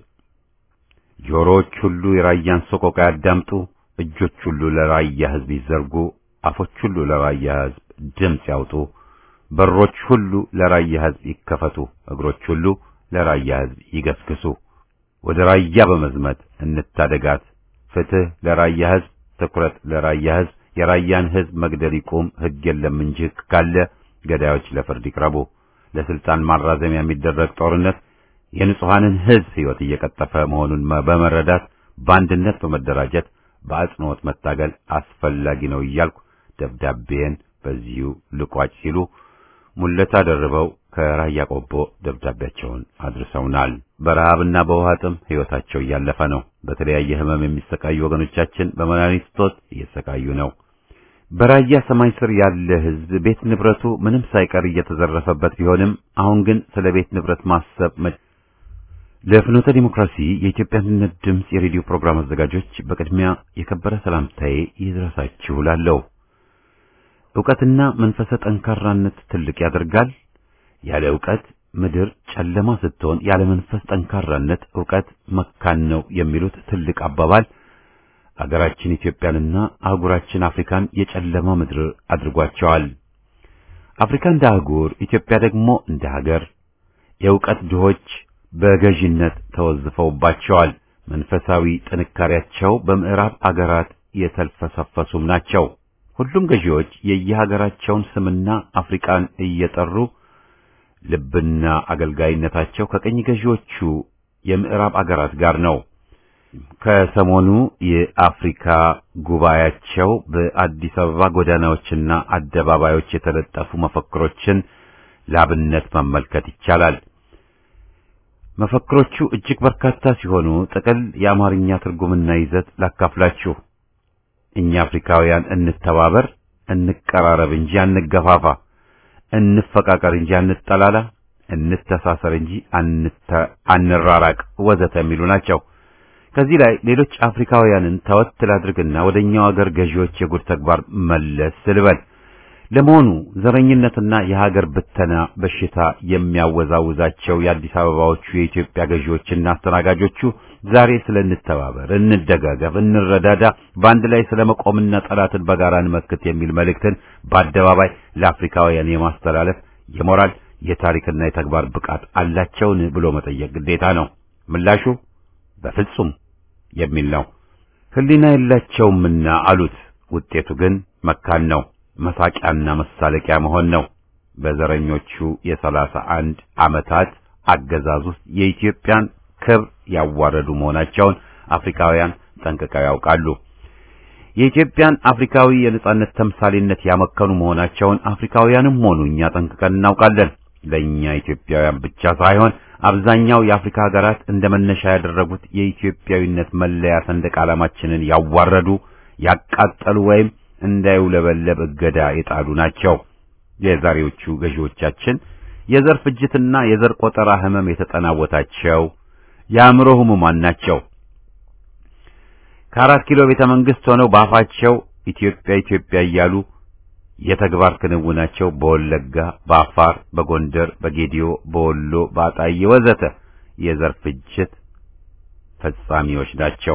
ጆሮዎች ሁሉ የራያን ሰቆቃ ያዳምጡ፣ እጆች ሁሉ ለራያ ህዝብ ይዘርጉ፣ አፎች ሁሉ ለራያ ህዝብ ድምፅ ያውጡ፣ በሮች ሁሉ ለራያ ህዝብ ይከፈቱ፣ እግሮች ሁሉ ለራያ ህዝብ ይገስግሱ። ወደ ራያ በመዝመት እንታደጋት። ፍትህ ለራያ ህዝብ፣ ትኩረት ለራያ ህዝብ። የራያን ህዝብ መግደል ይቁም። ህግ የለም እንጂ ህግ ካለ ገዳዮች ለፍርድ ይቅረቡ። ለስልጣን ማራዘሚያ የሚደረግ ጦርነት የንጹሐንን ህዝብ ህይወት እየቀጠፈ መሆኑን በመረዳት በአንድነት በመደራጀት በአጽንኦት መታገል አስፈላጊ ነው እያልኩ ደብዳቤን በዚሁ ልቋጭ ሲሉ ሙለታ ደርበው ከራያ ቆቦ ደብዳቤያቸውን አድርሰውናል። በረሃብና በውሃ ጥም ህይወታቸው እያለፈ ነው። በተለያየ ህመም የሚሰቃዩ ወገኖቻችን በመድኃኒት እጦት እየተሰቃዩ ነው። በራያ ሰማይ ስር ያለ ህዝብ ቤት ንብረቱ ምንም ሳይቀር እየተዘረፈበት ቢሆንም አሁን ግን ስለ ቤት ንብረት ማሰብ ለፍኖተ ዲሞክራሲ የኢትዮጵያ አንድነት ድምፅ የሬዲዮ ፕሮግራም አዘጋጆች በቅድሚያ የከበረ ሰላምታዬ ይድረሳችሁ እላለሁ። ዕውቀትና መንፈሰ ጠንካራነት ትልቅ ያደርጋል። ያለ ዕውቀት ምድር ጨለማ ስትሆን፣ ያለ መንፈስ ጠንካራነት ዕውቀት መካን ነው የሚሉት ትልቅ አባባል አገራችን ኢትዮጵያንና አህጉራችን አፍሪካን የጨለማ ምድር አድርጓቸዋል። አፍሪካ እንደ አህጉር፣ ኢትዮጵያ ደግሞ እንደ ሀገር የዕውቀት ድሆች በገዥነት ተወዝፈውባቸዋል። መንፈሳዊ ጥንካሬያቸው በምዕራብ አገራት የተልፈሰፈሱም ናቸው። ሁሉም ገዢዎች የየሀገራቸውን ስምና አፍሪካን እየጠሩ ልብና አገልጋይነታቸው ከቀኝ ገዢዎቹ የምዕራብ አገራት ጋር ነው። ከሰሞኑ የአፍሪካ ጉባኤያቸው በአዲስ አበባ ጎዳናዎችና አደባባዮች የተለጠፉ መፈክሮችን ላብነት መመልከት ይቻላል። መፈክሮቹ እጅግ በርካታ ሲሆኑ ጥቅል የአማርኛ ትርጉምና ይዘት ላካፍላችሁ። እኛ አፍሪካውያን እንተባበር፣ እንቀራረብ እንጂ አንገፋፋ፣ እንፈቃቀር እንጂ አንጠላላ፣ እንተሳሰር እንጂ አንራራቅ ወዘተ የሚሉ ናቸው። ከዚህ ላይ ሌሎች አፍሪካውያንን ተወት ላድርግና ወደኛው አገር ገዢዎች የጉድ ተግባር መለስ ስልበል። ለመሆኑ ዘረኝነትና የሀገር ብተና በሽታ የሚያወዛውዛቸው የአዲስ አበባዎቹ የኢትዮጵያ ገዢዎችና አስተናጋጆቹ ዛሬ ስለ እንተባበር፣ እንደጋገፍ፣ እንረዳዳ፣ በአንድ ላይ ስለ መቆምና ጠላትን በጋራ እንመክት የሚል መልእክትን በአደባባይ ለአፍሪካውያን የማስተላለፍ የሞራል የታሪክና የተግባር ብቃት አላቸውን ብሎ መጠየቅ ግዴታ ነው። ምላሹ በፍጹም የሚል ነው። ሕሊና የላቸውምና አሉት። ውጤቱ ግን መካን ነው። መሳቂያና መሳለቂያ መሆን ነው። በዘረኞቹ የሰላሳ አንድ ዓመታት አገዛዝ ውስጥ የኢትዮጵያን ክብር ያዋረዱ መሆናቸውን አፍሪካውያን ጠንቅቀው ያውቃሉ። የኢትዮጵያን አፍሪካዊ የነጻነት ተምሳሌነት ያመከኑ መሆናቸውን አፍሪካውያንም ሆኑ እኛ ጠንቅቀን እናውቃለን። ለእኛ ኢትዮጵያውያን ብቻ ሳይሆን አብዛኛው የአፍሪካ ሀገራት እንደ መነሻ ያደረጉት የኢትዮጵያዊነት መለያ ሰንደቅ ዓላማችንን ያዋረዱ፣ ያቃጠሉ ወይም እንዳይውለበለብ እገዳ የጣሉ ናቸው። የዛሬዎቹ ገዢዎቻችን የዘር ፍጅትና የዘር ቆጠራ ህመም የተጠናወታቸው የአእምሮ ህሙማን ናቸው። ከአራት ኪሎ ቤተ መንግስት ሆነው በአፋቸው ኢትዮጵያ ኢትዮጵያ እያሉ የተግባር ክንውናቸው በወለጋ፣ በአፋር፣ በጎንደር፣ በጌዲዮ፣ በወሎ፣ በአጣዬ ወዘተ የዘር ፍጅት ፈጻሚዎች ናቸው።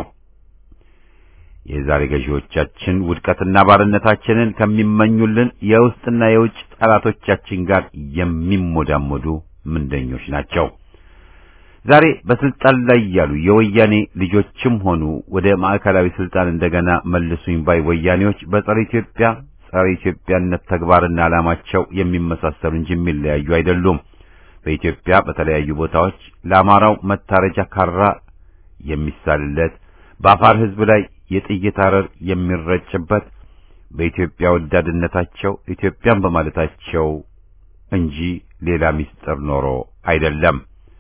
የዛሬ ገዢዎቻችን ውድቀትና ባርነታችንን ከሚመኙልን የውስጥና የውጭ ጠላቶቻችን ጋር የሚሞዳሞዱ ምንደኞች ናቸው። ዛሬ በስልጣን ላይ ያሉ የወያኔ ልጆችም ሆኑ ወደ ማዕከላዊ ስልጣን እንደገና መልሱኝ ባይ ወያኔዎች በጸረ ኢትዮጵያ ጸረ ኢትዮጵያነት ተግባርና ዓላማቸው የሚመሳሰሉ እንጂ የሚለያዩ አይደሉም። በኢትዮጵያ በተለያዩ ቦታዎች ለአማራው መታረጃ ካራ የሚሳልለት በአፋር ሕዝብ ላይ የጥይት አረር የሚረጭበት በኢትዮጵያ ወዳድነታቸው ኢትዮጵያን በማለታቸው እንጂ ሌላ ምስጢር ኖሮ አይደለም።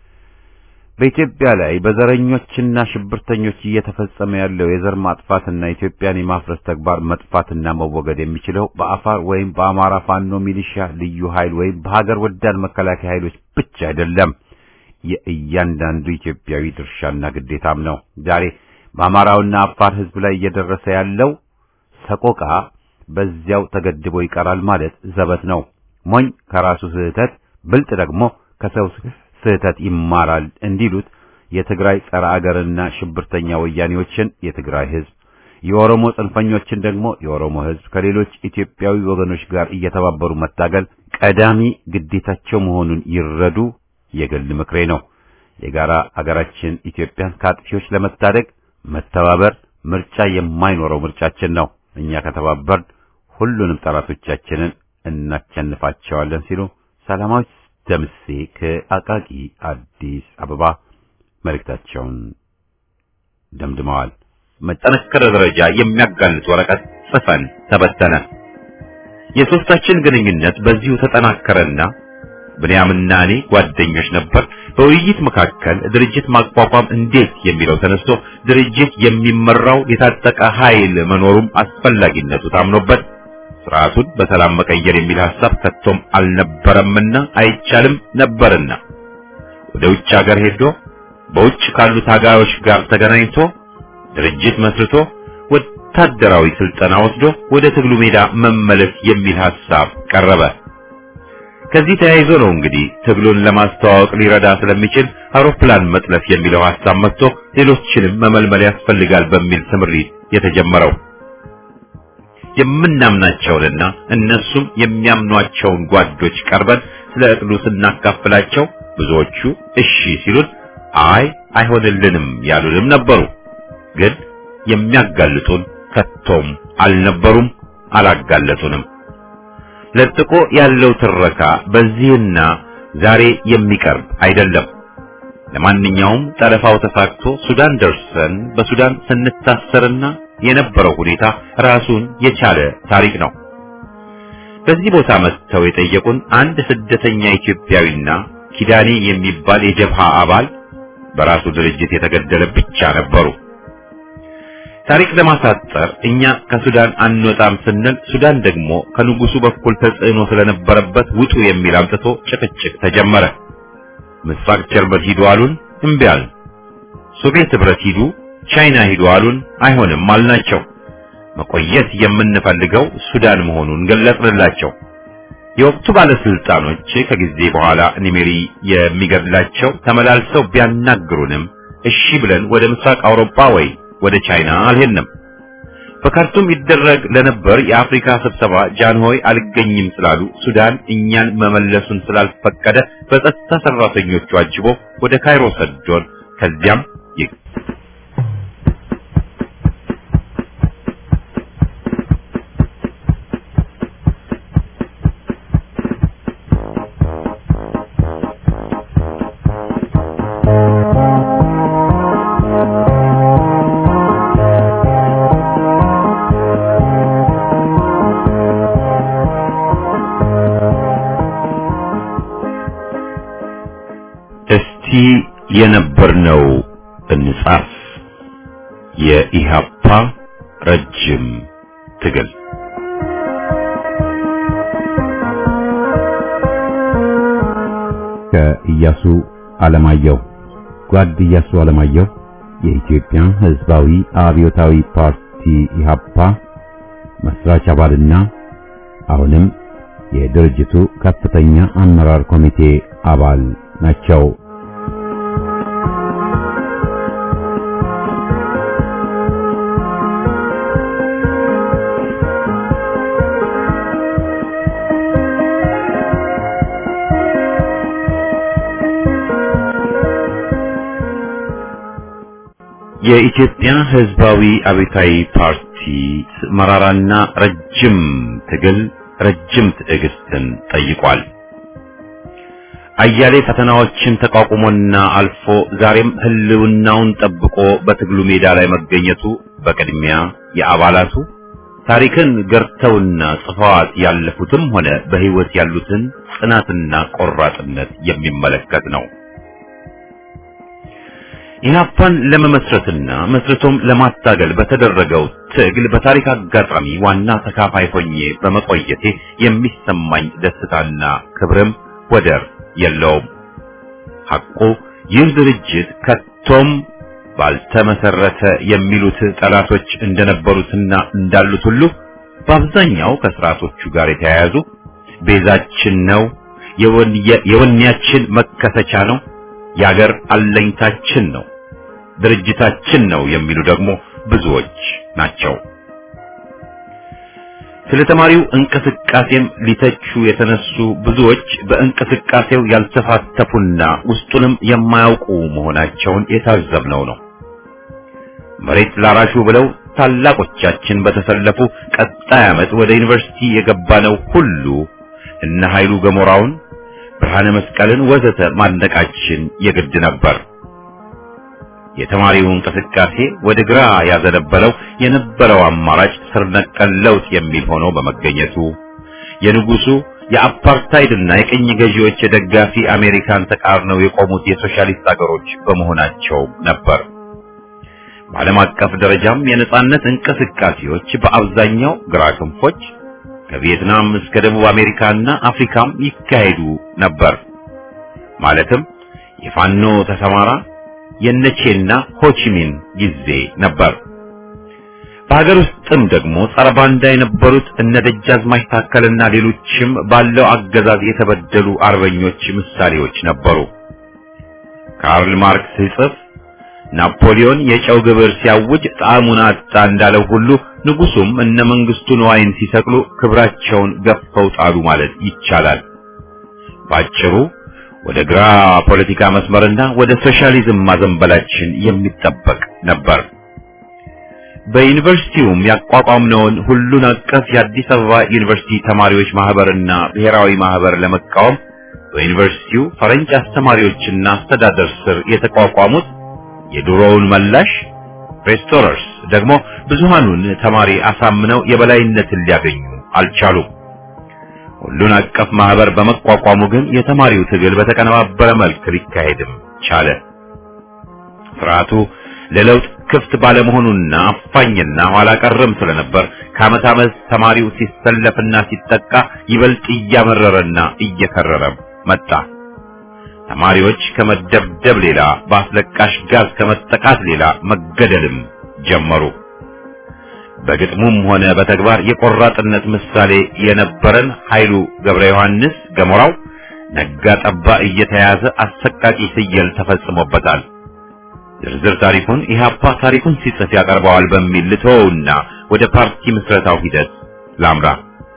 በኢትዮጵያ ላይ በዘረኞችና ሽብርተኞች እየተፈጸመ ያለው የዘር ማጥፋትና ኢትዮጵያን የማፍረስ ተግባር መጥፋትና መወገድ የሚችለው በአፋር ወይም በአማራ ፋኖ ሚሊሻ ልዩ ኃይል ወይም በሀገር ወዳድ መከላከያ ኃይሎች ብቻ አይደለም። የእያንዳንዱ ኢትዮጵያዊ ድርሻና ግዴታም ነው። ዛሬ በአማራውና አፋር ሕዝብ ላይ እየደረሰ ያለው ሰቆቃ በዚያው ተገድቦ ይቀራል ማለት ዘበት ነው። ሞኝ ከራሱ ስህተት፣ ብልጥ ደግሞ ከሰው ስህተት ይማራል እንዲሉት የትግራይ ጸረ አገርና ሽብርተኛ ወያኔዎችን የትግራይ ሕዝብ፣ የኦሮሞ ጽንፈኞችን ደግሞ የኦሮሞ ሕዝብ ከሌሎች ኢትዮጵያዊ ወገኖች ጋር እየተባበሩ መታገል ቀዳሚ ግዴታቸው መሆኑን ይረዱ የግል ምክሬ ነው። የጋራ አገራችን ኢትዮጵያን ከአጥፊዎች ለመታደግ መተባበር ምርጫ የማይኖረው ምርጫችን ነው። እኛ ከተባበርን ሁሉንም ጠላቶቻችንን እናቸንፋቸዋለን ሲሉ ሰላማዊ ደምሴ ከአቃቂ አዲስ አበባ መልእክታቸውን ደምድመዋል። መጠነከረ ደረጃ የሚያጋልጥ ወረቀት ጽፈን ተበተነ። የሶስታችን ግንኙነት በዚሁ ተጠናከረና ብንያምና እኔ ጓደኞች ነበር። በውይይት መካከል ድርጅት ማቋቋም እንዴት የሚለው ተነስቶ ድርጅት የሚመራው የታጠቀ ኃይል መኖሩም አስፈላጊነቱ ታምኖበት ስርዓቱን በሰላም መቀየር የሚል ሐሳብ ከቶም አልነበረምና አይቻልም ነበርና ወደ ውጭ ሀገር ሄዶ በውጭ ካሉ ታጋዮች ጋር ተገናኝቶ ድርጅት መስርቶ ወታደራዊ ስልጠና ወስዶ ወደ ትግሉ ሜዳ መመለስ የሚል ሐሳብ ቀረበ። ከዚህ ተያይዞ ነው እንግዲህ ትግሉን ለማስተዋወቅ ሊረዳ ስለሚችል አውሮፕላን መጥለፍ የሚለው ሐሳብ መጥቶ ሌሎችንም መመልመል ያስፈልጋል በሚል ስምሪት የተጀመረው። የምናምናቸውንና እነሱም የሚያምኗቸውን ጓዶች ቀርበን ስለ እቅዱ ስናካፍላቸው ብዙዎቹ እሺ ሲሉን፣ አይ አይሆንልንም ያሉንም ነበሩ። ግን የሚያጋልጡን ከቶም አልነበሩም፣ አላጋለጡንም። ለጥቆ ያለው ትረካ በዚህና ዛሬ የሚቀርብ አይደለም። ለማንኛውም ጠለፋው ተሳክቶ ሱዳን ደርሰን በሱዳን ስንታሰርና የነበረው ሁኔታ ራሱን የቻለ ታሪክ ነው። በዚህ ቦታ መጥተው የጠየቁን አንድ ስደተኛ ኢትዮጵያዊና ኪዳኔ የሚባል የጀብሃ አባል በራሱ ድርጅት የተገደለ ብቻ ነበሩ። ታሪክ ለማሳጠር እኛ ከሱዳን አንወጣም ስንል ሱዳን ደግሞ ከንጉሱ በኩል ተጽዕኖ ስለነበረበት ውጡ የሚል አምጥቶ ጭቅጭቅ ተጀመረ። ምስራቅ ጀርመን ሂዱ አሉን፣ እምቢ አልን። ሶቪየት ህብረት ሂዱ፣ ቻይና ሂዱ አሉን፣ አይሆንም አልናቸው። መቆየት የምንፈልገው ሱዳን መሆኑን ገለጽንላቸው። የወቅቱ ባለስልጣኖች ከጊዜ በኋላ ኒሜሪ የሚገድላቸው ተመላልሰው ቢያናግሩንም እሺ ብለን ወደ ምስራቅ አውሮፓ ወይ ወደ ቻይና አልሄድንም። በካርቱም ይደረግ ለነበር የአፍሪካ ስብሰባ ጃንሆይ አልገኝም ስላሉ ሱዳን እኛን መመለሱን ስላልፈቀደ በጸጥታ ሰራተኞቹ አጅቦ ወደ ካይሮ ሰዶን ከዚያም እስቲ የነበርነው እንጻፍ። የኢሃፓ ረጅም ትግል ከኢያሱ አለማየሁ ጓድ ኢያሱ አለማየሁ የኢትዮጵያ ሕዝባዊ አብዮታዊ ፓርቲ ኢሃፓ መስራች አባልና አሁንም የድርጅቱ ከፍተኛ አመራር ኮሚቴ አባል ናቸው። የኢትዮጵያ ሕዝባዊ አብዮታዊ ፓርቲ መራራና ረጅም ትግል ረጅም ትዕግስትን ጠይቋል። አያሌ ፈተናዎችን ተቋቁሞና አልፎ ዛሬም ህልውናውን ጠብቆ በትግሉ ሜዳ ላይ መገኘቱ በቅድሚያ የአባላቱ ታሪክን ገርተውና ጽፈዋት ያለፉትም ሆነ በህይወት ያሉትን ጽናትና ቆራጥነት የሚመለከት ነው። ኢህአፓን ለመመስረትና መስርቶም ለማታገል በተደረገው ትግል በታሪክ አጋጣሚ ዋና ተካፋይ ሆኜ በመቆየቴ የሚሰማኝ ደስታና ክብርም ወደር የለውም። ሐቁ ይህ ድርጅት ከቶም ባልተመሰረተ የሚሉት ጠላቶች እንደነበሩትና እንዳሉት ሁሉ በአብዛኛው ከስርዓቶቹ ጋር የተያያዙ ቤዛችን ነው፣ የወኔያችን መከሰቻ ነው፣ የአገር አለኝታችን ነው፣ ድርጅታችን ነው የሚሉ ደግሞ ብዙዎች ናቸው። ስለ ተማሪው እንቅስቃሴም ሊተቹ የተነሱ ብዙዎች በእንቅስቃሴው ያልተሳተፉና ውስጡንም የማያውቁ መሆናቸውን የታዘብነው ነው። መሬት ላራሹ ብለው ታላቆቻችን በተሰለፉ ቀጣይ ዓመት ወደ ዩኒቨርሲቲ የገባነው ሁሉ እነ ኃይሉ ገሞራውን፣ ብርሃነ መስቀልን ወዘተ ማድነቃችን የግድ ነበር። የተማሪው እንቅስቃሴ ወደ ግራ ያዘነበለው የነበረው አማራጭ ስር ነቀል ለውጥ የሚል ሆኖ በመገኘቱ የንጉሱ የአፓርታይድና የቅኝ ገዢዎች የደጋፊ አሜሪካን ተቃርነው የቆሙት የሶሻሊስት አገሮች በመሆናቸው ነበር። በዓለም አቀፍ ደረጃም የነጻነት እንቅስቃሴዎች በአብዛኛው ግራ ክንፎች ከቪየትናም እስከ ደቡብ አሜሪካና አፍሪካም ይካሄዱ ነበር። ማለትም የፋኖ ተሰማራ የነቼና ሆቺሚን ጊዜ ነበር። በሀገር ውስጥም ደግሞ ጸረ ባንዳ የነበሩት እነ ደጃዝማች ታከልና ሌሎችም ባለው አገዛዝ የተበደሉ አርበኞች ምሳሌዎች ነበሩ። ካርል ማርክስ ሲጽፍ ናፖሊዮን የጨው ግብር ሲያውጅ ጣዕሙን አጣ እንዳለው ሁሉ ንጉሱም እነ መንግስቱ ንዋይን ሲሰቅሉ ክብራቸውን ገፈው ጣሉ ማለት ይቻላል። ባጭሩ ወደ ግራ ፖለቲካ መስመርና ወደ ሶሻሊዝም ማዘንበላችን የሚጠበቅ ነበር። በዩኒቨርሲቲውም ያቋቋምነውን ሁሉን አቀፍ የአዲስ አበባ ዩኒቨርሲቲ ተማሪዎች ማህበርና ብሔራዊ ማህበር ለመቃወም በዩኒቨርሲቲው ፈረንጅ አስተማሪዎችና አስተዳደር ስር የተቋቋሙት የድሮውን መላሽ ሬስቶረርስ ደግሞ ብዙሃኑን ተማሪ አሳምነው የበላይነትን ሊያገኙ አልቻሉም። ሁሉን አቀፍ ማህበር በመቋቋሙ ግን የተማሪው ትግል በተቀነባበረ መልክ ሊካሄድም ቻለ። ስርዓቱ ለለውጥ ክፍት ባለመሆኑና አፋኝና ኋላ ቀርም ስለነበር ከዓመት ዓመት ተማሪው ሲሰለፍና ሲጠቃ ይበልጥ እያመረረና እየከረረ መጣ። ተማሪዎች ከመደብደብ ሌላ በአስለቃሽ ጋዝ ከመጠቃት ሌላ መገደልም ጀመሩ። በግጥሙም ሆነ በተግባር የቆራጥነት ምሳሌ የነበረን ኃይሉ ገብረ ዮሐንስ ገሞራው ነጋ ጠባ እየተያዘ አሰቃቂ ፍየል ተፈጽሞበታል። ዝርዝር ታሪኩን ኢህአፓ ታሪኩን ሲጽፍ ያቀርበዋል በሚል ልተወውና ወደ ፓርቲ ምስረታው ሂደት ላምራ።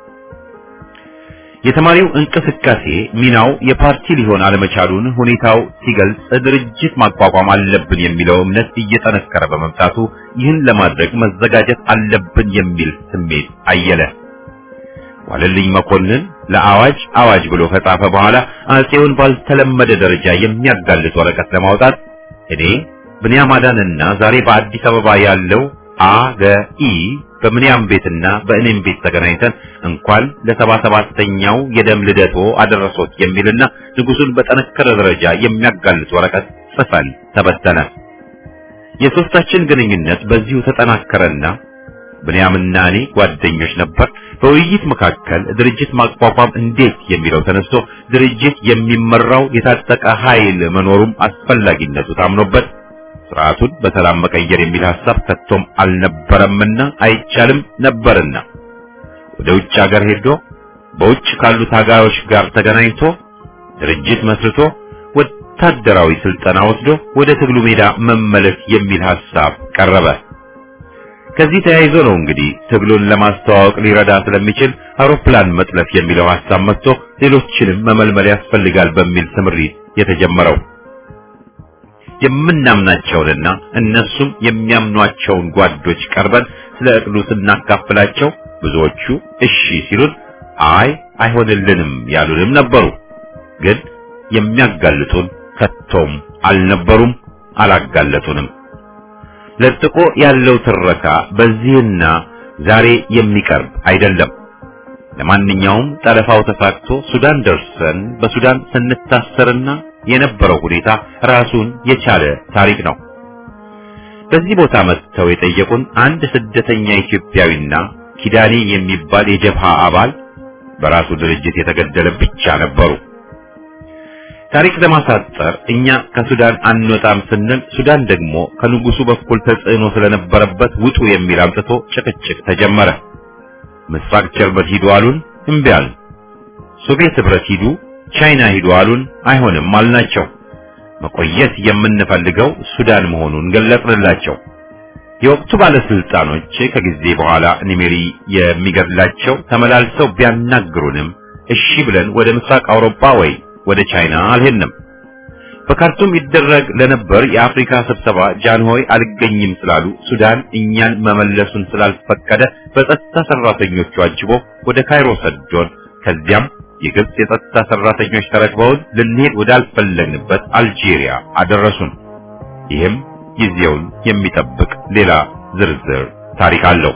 የተማሪው እንቅስቃሴ ሚናው የፓርቲ ሊሆን አለመቻሉን ሁኔታው ሲገልጽ ድርጅት ማቋቋም አለብን የሚለው እምነት እየጠነከረ በመምጣቱ ይህን ለማድረግ መዘጋጀት አለብን የሚል ስሜት አየለ። ዋለልኝ መኮንን ለአዋጅ አዋጅ ብሎ ከጻፈ በኋላ አጼውን ባልተለመደ ደረጃ የሚያጋልጥ ወረቀት ለማውጣት እኔ ብንያም አዳንና ዛሬ በአዲስ አበባ ያለው አገኢ በምንያም ቤትና በእኔም ቤት ተገናኝተን እንኳን ለሰባ ሰባተኛው የደም ልደቶ አደረሶት የሚልና ንጉሱን በጠነከረ ደረጃ የሚያጋልጥ ወረቀት ጽፈን ተበተነ። የሶስታችን ግንኙነት በዚሁ ተጠናከረና ብንያምና እኔ ጓደኞች ነበር። በውይይት መካከል ድርጅት ማቋቋም እንዴት የሚለው ተነስቶ ድርጅት የሚመራው የታጠቀ ኃይል መኖሩም አስፈላጊነቱ ታምኖበት ስርዓቱን በሰላም መቀየር የሚል ሐሳብ ከቶም አልነበረምና አይቻልም ነበርና ወደ ውጭ ሀገር ሄዶ በውጭ ካሉ ታጋዮች ጋር ተገናኝቶ ድርጅት መስርቶ ወታደራዊ ስልጠና ወስዶ ወደ ትግሉ ሜዳ መመለስ የሚል ሐሳብ ቀረበ። ከዚህ ተያይዞ ነው እንግዲህ ትግሉን ለማስተዋወቅ ሊረዳ ስለሚችል አውሮፕላን መጥለፍ የሚለው ሐሳብ መጥቶ ሌሎችንም መመልመል ያስፈልጋል በሚል ስምሪት የተጀመረው። የምናምናቸውንና እነሱም የሚያምኗቸውን ጓዶች ቀርበን ስለ እቅዱ ስናካፍላቸው ብዙዎቹ እሺ ሲሉን አይ አይሆንልንም ያሉንም ነበሩ። ግን የሚያጋልጡን ከቶም አልነበሩም፣ አላጋለጡንም። ለጥቆ ያለው ትረካ በዚህና ዛሬ የሚቀርብ አይደለም። ለማንኛውም ጠለፋው ተሳክቶ ሱዳን ደርሰን በሱዳን ስንታሰርና የነበረው ሁኔታ ራሱን የቻለ ታሪክ ነው። በዚህ ቦታ መጥተው የጠየቁን አንድ ስደተኛ ኢትዮጵያዊና ኪዳኔ የሚባል የጀብሃ አባል በራሱ ድርጅት የተገደለ ብቻ ነበሩ። ታሪክ ለማሳጠር እኛ ከሱዳን አንወጣም ስንል ሱዳን ደግሞ ከንጉሱ በኩል ተጽዕኖ ስለነበረበት ውጡ የሚል አምጥቶ ጭቅጭቅ ተጀመረ። ምስራቅ ጀርመን ሂዱ አሉን፣ እምቢ አልን። ሶቪየት ህብረት ሂዱ፣ ቻይና ሂዱ አሉን፣ አይሆንም አልናቸው። መቆየት የምንፈልገው ሱዳን መሆኑን ገለጽንላቸው። የወቅቱ ባለስልጣኖች ከጊዜ በኋላ ኒሜሪ የሚገድላቸው ተመላልሰው ቢያናግሩንም እሺ ብለን ወደ ምስራቅ አውሮፓ ወይ ወደ ቻይና አልሄድንም። በካርቱም ይደረግ ለነበር የአፍሪካ ስብሰባ ጃንሆይ አልገኝም ስላሉ ሱዳን እኛን መመለሱን ስላልፈቀደ በጸጥታ ሰራተኞቹ አጅቦ ወደ ካይሮ ሰዶን፣ ከዚያም የግብጽ የጸጥታ ሰራተኞች ተረክበውን ልንሄድ ወዳልፈለግንበት አልጄሪያ አደረሱን። ይህም ጊዜውን የሚጠብቅ ሌላ ዝርዝር ታሪክ አለው።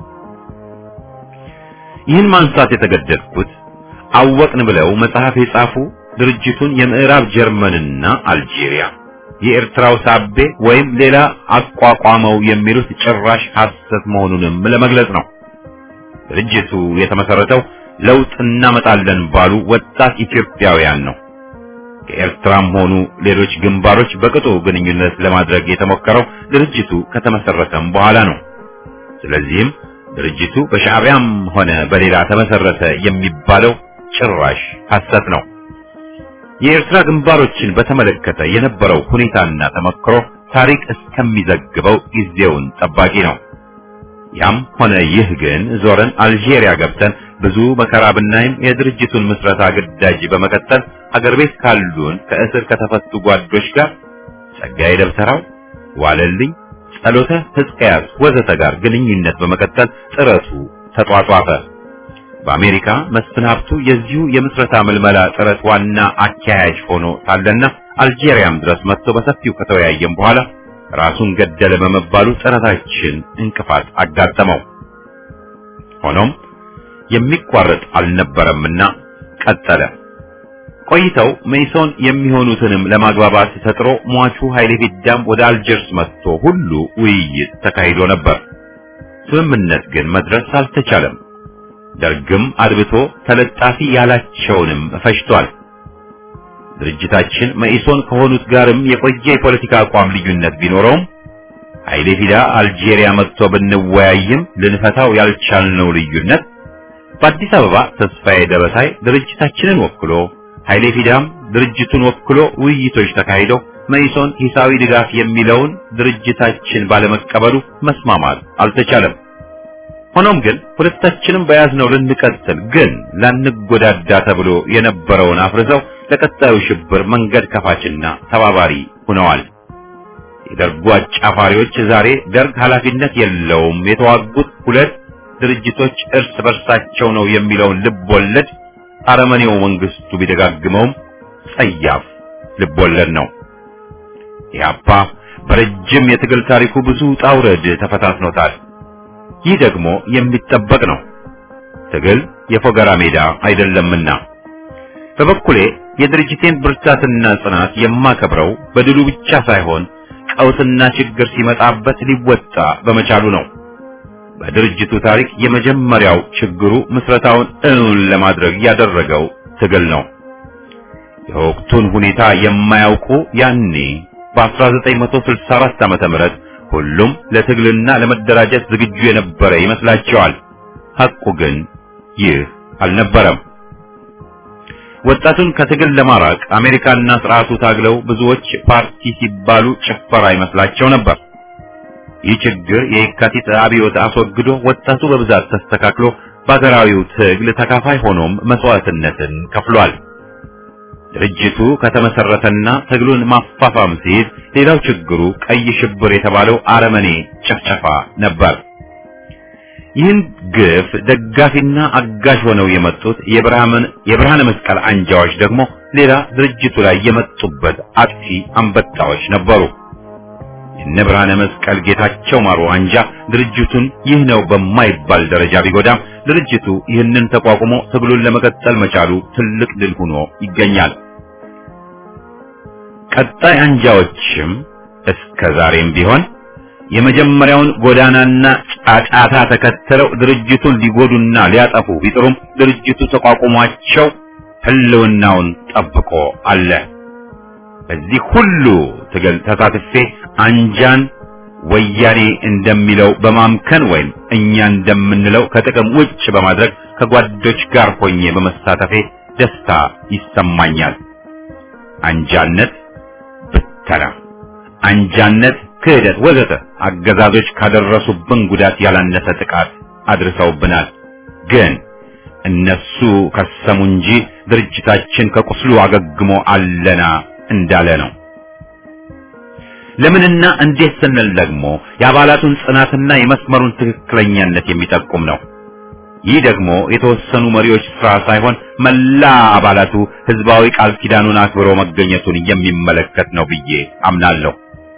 ይህን ማንሳት የተገደድኩት አወቅን ብለው መጽሐፍ የጻፉ ድርጅቱን የምዕራብ ጀርመንና አልጄሪያ የኤርትራው ሳቤ ወይም ሌላ አቋቋመው የሚሉት ጭራሽ ሐሰት መሆኑንም ለመግለጽ ነው። ድርጅቱ የተመሰረተው ለውጥ እናመጣለን ባሉ ወጣት ኢትዮጵያውያን ነው። ከኤርትራም ሆኑ ሌሎች ግንባሮች በቅጡ ግንኙነት ለማድረግ የተሞከረው ድርጅቱ ከተመሰረተም በኋላ ነው። ስለዚህም ድርጅቱ በሻዕቢያም ሆነ በሌላ ተመሰረተ የሚባለው ጭራሽ ሐሰት ነው። የኤርትራ ግንባሮችን በተመለከተ የነበረው ሁኔታና ተመክሮ ታሪክ እስከሚዘግበው ጊዜውን ጠባቂ ነው። ያም ሆነ ይህ ግን ዞረን አልጄሪያ ገብተን ብዙ መከራ ብናይም የድርጅቱን ምስረታ ግዳጅ በመቀጠል አገር ቤት ካሉን ከእስር ከተፈቱ ጓዶች ጋር ጸጋዬ ደብተራው፣ ዋለልኝ፣ ጸሎተ ሕዝቅያስ ወዘተ ጋር ግንኙነት በመቀጠል ጥረቱ ተጧጧፈ። በአሜሪካ መስፍን ሀብቱ የዚሁ የምስረታ ምልመላ ጥረት ዋና አካያጅ ሆኖ ሳለና አልጄሪያም ድረስ መጥቶ በሰፊው ከተወያየም በኋላ ራሱን ገደለ በመባሉ ጥረታችን እንቅፋት አጋጠመው። ሆኖም የሚቋረጥ አልነበረምና ቀጠለ። ቆይተው ሜሶን የሚሆኑትንም ለማግባባት ተጥሮ ሟቹ ኃይሌ ፊዳም ወደ አልጀርስ መጥቶ ሁሉ ውይይት ተካሂዶ ነበር። ስምምነት ግን መድረስ አልተቻለም። ደርግም አድብቶ ተለጣፊ ያላቸውንም ፈጅቷል። ድርጅታችን መኢሶን ከሆኑት ጋርም የቆየ የፖለቲካ አቋም ልዩነት ቢኖረውም ኃይሌ ፊዳ አልጄሪያ መጥቶ ብንወያይም ልንፈታው ያልቻልነው ልዩነት በአዲስ አበባ ተስፋዬ ደበሳይ ድርጅታችንን ወክሎ ኃይሌ ፊዳም ድርጅቱን ወክሎ ውይይቶች ተካሂደው መኢሶን ሂሳዊ ድጋፍ የሚለውን ድርጅታችን ባለመቀበሉ መስማማት አልተቻለም። ሆኖም ግን ሁለታችንም በያዝነው ልንቀጥል ግን ላንጎዳዳ ተብሎ የነበረውን አፍርሰው ለቀጣዩ ሽብር መንገድ ከፋችና ተባባሪ ሆነዋል። የደርጉ አጫፋሪዎች ዛሬ ደርግ ኃላፊነት የለውም የተዋጉት ሁለት ድርጅቶች እርስ በርሳቸው ነው የሚለውን ልብ ወለድ አረመኔው መንግስቱ ቢደጋግመውም ጸያፍ ልብ ወለድ ነው። ኢህአፓ በረጅም የትግል ታሪኩ ብዙ ጣውረድ ተፈታትኖታል። ይህ ደግሞ የሚጠበቅ ነው። ትግል የፎገራ ሜዳ አይደለምና በበኩሌ የድርጅቴን ብርታትና ጽናት የማከብረው በድሉ ብቻ ሳይሆን ቀውስና ችግር ሲመጣበት ሊወጣ በመቻሉ ነው። በድርጅቱ ታሪክ የመጀመሪያው ችግሩ ምስረታውን እውን ለማድረግ ያደረገው ትግል ነው። የወቅቱን ሁኔታ የማያውቁ ያኔ በ1964 ዓመተ ምህረት ሁሉም ለትግልና ለመደራጀት ዝግጁ የነበረ ይመስላቸዋል። ሐቁ ግን ይህ አልነበረም። ወጣቱን ከትግል ለማራቅ አሜሪካና ስርዓቱ ታግለው ብዙዎች ፓርቲ ሲባሉ ጭፈራ ይመስላቸው ነበር። ይህ ችግር የየካቲት አብዮት አስወግዶ ወጣቱ በብዛት ተስተካክሎ በሀገራዊው ትግል ተካፋይ ሆኖም መስዋዕትነትን ከፍሏል። ድርጅቱ ከተመሰረተና ትግሉን ማፋፋም ሲይዝ ሌላው ችግሩ ቀይ ሽብር የተባለው አረመኔ ጨፍጨፋ ነበር። ይህን ግፍ ደጋፊና አጋዥ ሆነው የመጡት የብርሃነ መስቀል አንጃዎች ደግሞ ሌላ ድርጅቱ ላይ የመጡበት አጥፊ አንበጣዎች ነበሩ። የነ ብርሃነ መስቀል ጌታቸው ማሩ አንጃ ድርጅቱን ይህ ነው በማይባል ደረጃ ቢጎዳም ድርጅቱ ይህንን ተቋቁሞ ትግሉን ለመቀጠል መቻሉ ትልቅ ድል ሆኖ ይገኛል። ቀጣይ አንጃዎችም እስከ ዛሬም ቢሆን የመጀመሪያውን ጎዳናና ጫጫታ ተከትለው ድርጅቱን ሊጎዱና ሊያጠፉ ቢጥሩም ድርጅቱ ተቋቁሟቸው ህልውናውን ጠብቆ አለ። በዚህ ሁሉ ትግል ተሳትፌ አንጃን ወያኔ እንደሚለው በማምከን ወይም እኛ እንደምንለው ከጥቅም ውጭ በማድረግ ከጓዶች ጋር ሆኜ በመሳተፌ ደስታ ይሰማኛል። አንጃነት ብተና፣ አንጃነት ክህደት፣ ወዘተ አገዛዞች ካደረሱብን ጉዳት ያላነሰ ጥቃት አድርሰውብናል። ግን እነሱ ከሰሙ እንጂ ድርጅታችን ከቁስሉ አገግሞ አለና እንዳለ ነው። ለምንና እንዴት ስንል ደግሞ የአባላቱን ጽናትና የመስመሩን ትክክለኛነት የሚጠቁም ነው። ይህ ደግሞ የተወሰኑ መሪዎች ስራ ሳይሆን መላ አባላቱ ህዝባዊ ቃል ኪዳኑን አክብሮ መገኘቱን የሚመለከት ነው ብዬ አምናለሁ።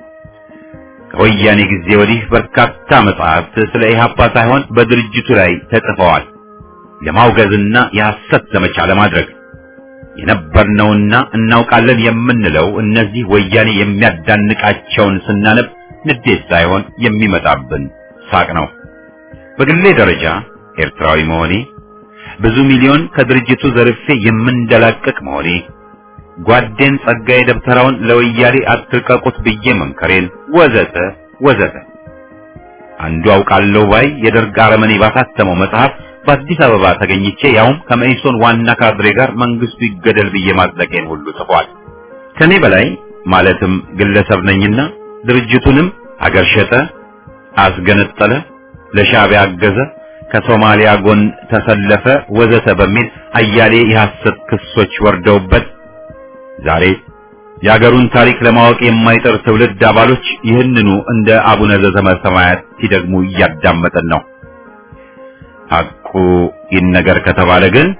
ከወያኔ ጊዜ ወዲህ በርካታ መጽሐፍት ስለ ኢህአፓ ሳይሆን በድርጅቱ ላይ ተጽፈዋል። ለማውገዝና የሐሰት ዘመቻ ለማድረግ የነበርነውና እናውቃለን የምንለው እነዚህ ወያኔ የሚያዳንቃቸውን ስናነብ ንዴት ሳይሆን የሚመጣብን ሳቅ ነው። በግሌ ደረጃ ኤርትራዊ መሆኔ፣ ብዙ ሚሊዮን ከድርጅቱ ዘርፌ የምንደላቀቅ መሆኔ፣ ጓዴን ጸጋዬ ደብተራውን ለወያኔ አትልቀቁት ብዬ መምከሬን ወዘተ ወዘተ አንዱ አውቃለሁ ባይ የደርግ አረመኔ ባሳተመው መጽሐፍ በአዲስ አበባ ተገኝቼ ያውም ከመኢሶን ዋና ካድሬ ጋር መንግስቱ ይገደል ብዬ ማጽደቄን ሁሉ ጽፏል። ከኔ በላይ ማለትም ግለሰብ ነኝና ድርጅቱንም አገር ሸጠ፣ አስገነጠለ፣ ለሻዕቢያ አገዘ፣ ከሶማሊያ ጎን ተሰለፈ ወዘተ በሚል አያሌ የሐሰት ክሶች ወርደውበት ዛሬ የአገሩን ታሪክ ለማወቅ የማይጠር ትውልድ አባሎች ይህንኑ እንደ አቡነ ዘበሰማያት ሲደግሙ እያዳመጠን ነው። ሐቁ ይነገር ከተባለ ግን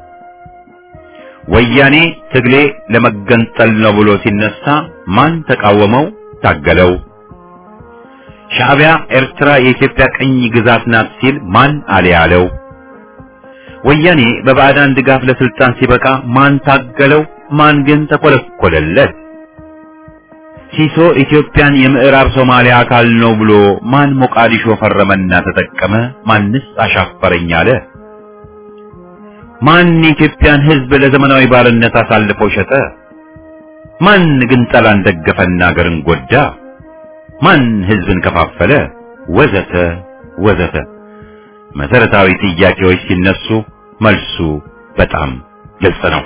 ወያኔ ትግሌ ለመገንጠል ነው ብሎ ሲነሳ ማን ተቃወመው? ታገለው? ሻዕቢያ ኤርትራ የኢትዮጵያ ቅኝ ግዛት ናት ሲል ማን አለ ያለው? ወያኔ በባዕዳን ድጋፍ ለስልጣን ሲበቃ ማን ታገለው? ማን ግን ተኮለኮለለት? ሲሶ ኢትዮጵያን የምዕራብ ሶማሊያ አካል ነው ብሎ ማን ሞቃዲሾ ፈረመና ተጠቀመ? ማንስ አሻፈረኝ አለ? ማን የኢትዮጵያን ሕዝብ ለዘመናዊ ባርነት አሳልፎ ሸጠ? ማን ግን ጠላን ደገፈና አገርን ጎዳ? ማን ሕዝብን ከፋፈለ? ወዘተ ወዘተ መሰረታዊ ጥያቄዎች ሲነሱ መልሱ በጣም ግልጽ ነው።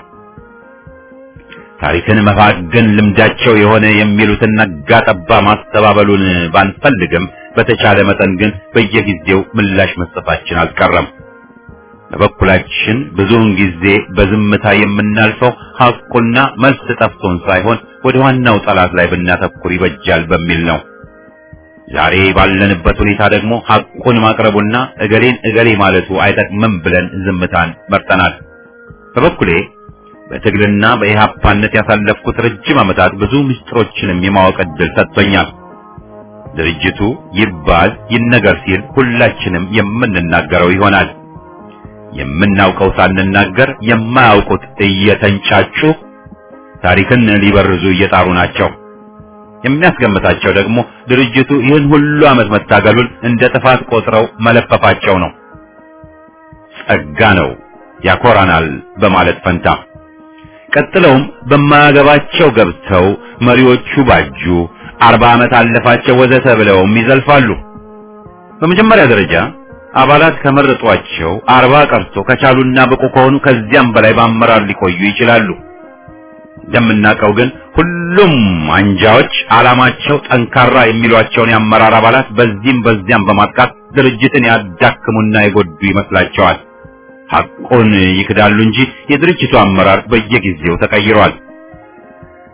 ታሪክን መፋገን ልምዳቸው የሆነ የሚሉትን ነጋ ጠባ ማስተባበሉን ባንፈልግም በተቻለ መጠን ግን በየጊዜው ምላሽ መስጠታችን አልቀረም። በበኩላችን ብዙውን ጊዜ በዝምታ የምናልፈው ሐቁና መልስ ጠፍቶን ሳይሆን ወደ ዋናው ጠላት ላይ ብናተኩር ይበጃል በሚል ነው። ዛሬ ባለንበት ሁኔታ ደግሞ ሐቁን ማቅረቡና እገሌን እገሌ ማለቱ አይጠቅምም ብለን ዝምታን መርጠናል። በበኩሌ በትግልና በኢህአፓነት ያሳለፍኩት ረጅም ዓመታት ብዙ ምስጢሮችንም የማወቅ ዕድል ሰጥቶኛል። ድርጅቱ ይባል ይነገር ሲል ሁላችንም የምንናገረው ይሆናል። የምናውቀው ሳንናገር የማያውቁት እየተንጫጩ ታሪክን ሊበርዙ እየጣሩ ናቸው። የሚያስገምታቸው ደግሞ ድርጅቱ ይህን ሁሉ ዓመት መታገሉን እንደ ጥፋት ቆጥረው መለፈፋቸው ነው። ጸጋ ነው ያኮራናል በማለት ፈንታ ቀጥለውም በማያገባቸው ገብተው መሪዎቹ ባጁ፣ አርባ ዓመት አለፋቸው ወዘተ ብለውም ይዘልፋሉ። በመጀመሪያ ደረጃ አባላት ከመረጧቸው አርባ ቀርቶ ከቻሉና ብቁ ከሆኑ ከዚያም በላይ በአመራር ሊቆዩ ይችላሉ። እንደምናውቀው ግን ሁሉም አንጃዎች ዓላማቸው ጠንካራ የሚሏቸውን የአመራር አባላት በዚህም በዚያም በማጥቃት ድርጅትን ያዳክሙና የጎዱ ይመስላቸዋል። ሐቁን ይክዳሉ እንጂ የድርጅቱ አመራር በየጊዜው ተቀይሯል።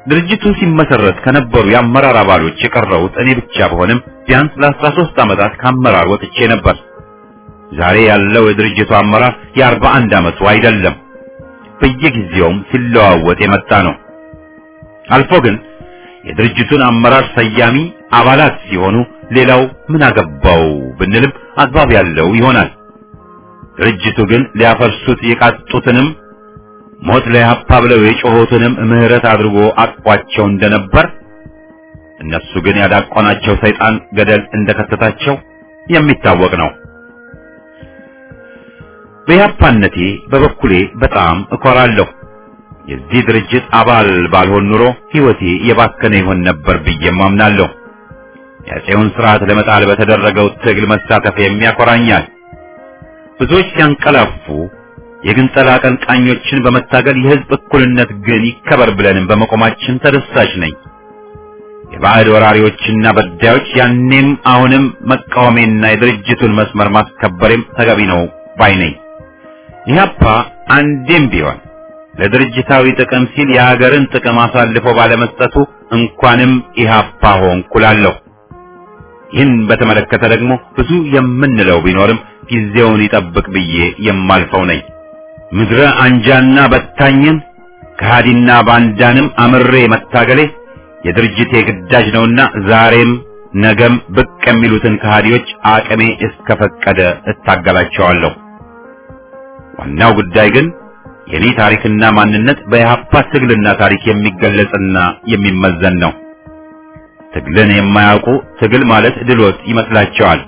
ድርጅቱ ሲመሰረት ከነበሩ የአመራር አባሎች የቀረሁት እኔ ብቻ በሆንም ቢያንስ ለአስራ ሦስት ዓመታት ከአመራር ወጥቼ ነበር። ዛሬ ያለው የድርጅቱ አመራር የአርባ አንድ ዓመቱ አይደለም። በየጊዜውም ሲለዋወጥ የመጣ ነው። አልፎ ግን የድርጅቱን አመራር ሰያሚ አባላት ሲሆኑ ሌላው ምን አገባው ብንልም አግባብ ያለው ይሆናል። ድርጅቱ ግን ሊያፈርሱት የቃጡትንም ሞት ለኢህአፓ ብለው የጮኹትንም ምህረት አድርጎ አቅፏቸው እንደነበር እነሱ ግን ያዳቆናቸው ሰይጣን ገደል እንደከተታቸው የሚታወቅ ነው። በኢህአፓነቴ በበኩሌ በጣም እኮራለሁ። የዚህ ድርጅት አባል ባልሆን ኑሮ ሕይወቴ የባከነ ይሆን ነበር ብዬም አምናለሁ። የአፄውን ስርዓት ለመጣል በተደረገው ትግል መሳተፍ የሚያኮራኛል። ብዙዎች ሲያንቀላፉ የግንጠላ አቀንቃኞችን በመታገል የህዝብ እኩልነት ግን ይከበር ብለንም በመቆማችን ተደሳች ነኝ። የባዕድ ወራሪዎችና በዳዮች ያኔም አሁንም መቃወሜና የድርጅቱን መስመር ማስከበሬም ተገቢ ነው ባይ ነኝ። ኢህአፓ አንዴም ቢሆን ለድርጅታዊ ጥቅም ሲል የሀገርን ጥቅም አሳልፎ ባለመስጠቱ እንኳንም ኢህአፓ ሆንኩ እላለሁ። ይህን በተመለከተ ደግሞ ብዙ የምንለው ቢኖርም ጊዜውን ይጠብቅ ብዬ የማልፈው ነኝ። ምድረ አንጃና በታኝን ከሃዲና ባንዳንም አምሬ መታገሌ የድርጅቴ ግዳጅ ነውና ዛሬም ነገም ብቅ የሚሉትን ከሃዲዎች አቅሜ እስከፈቀደ እታገላቸዋለሁ። ዋናው ጉዳይ ግን የኔ ታሪክና ማንነት በኢህአፓ ትግልና ታሪክ የሚገለጽና የሚመዘን ነው። ትግልን የማያውቁ ትግል ማለት ድሎት ይመስላቸዋል።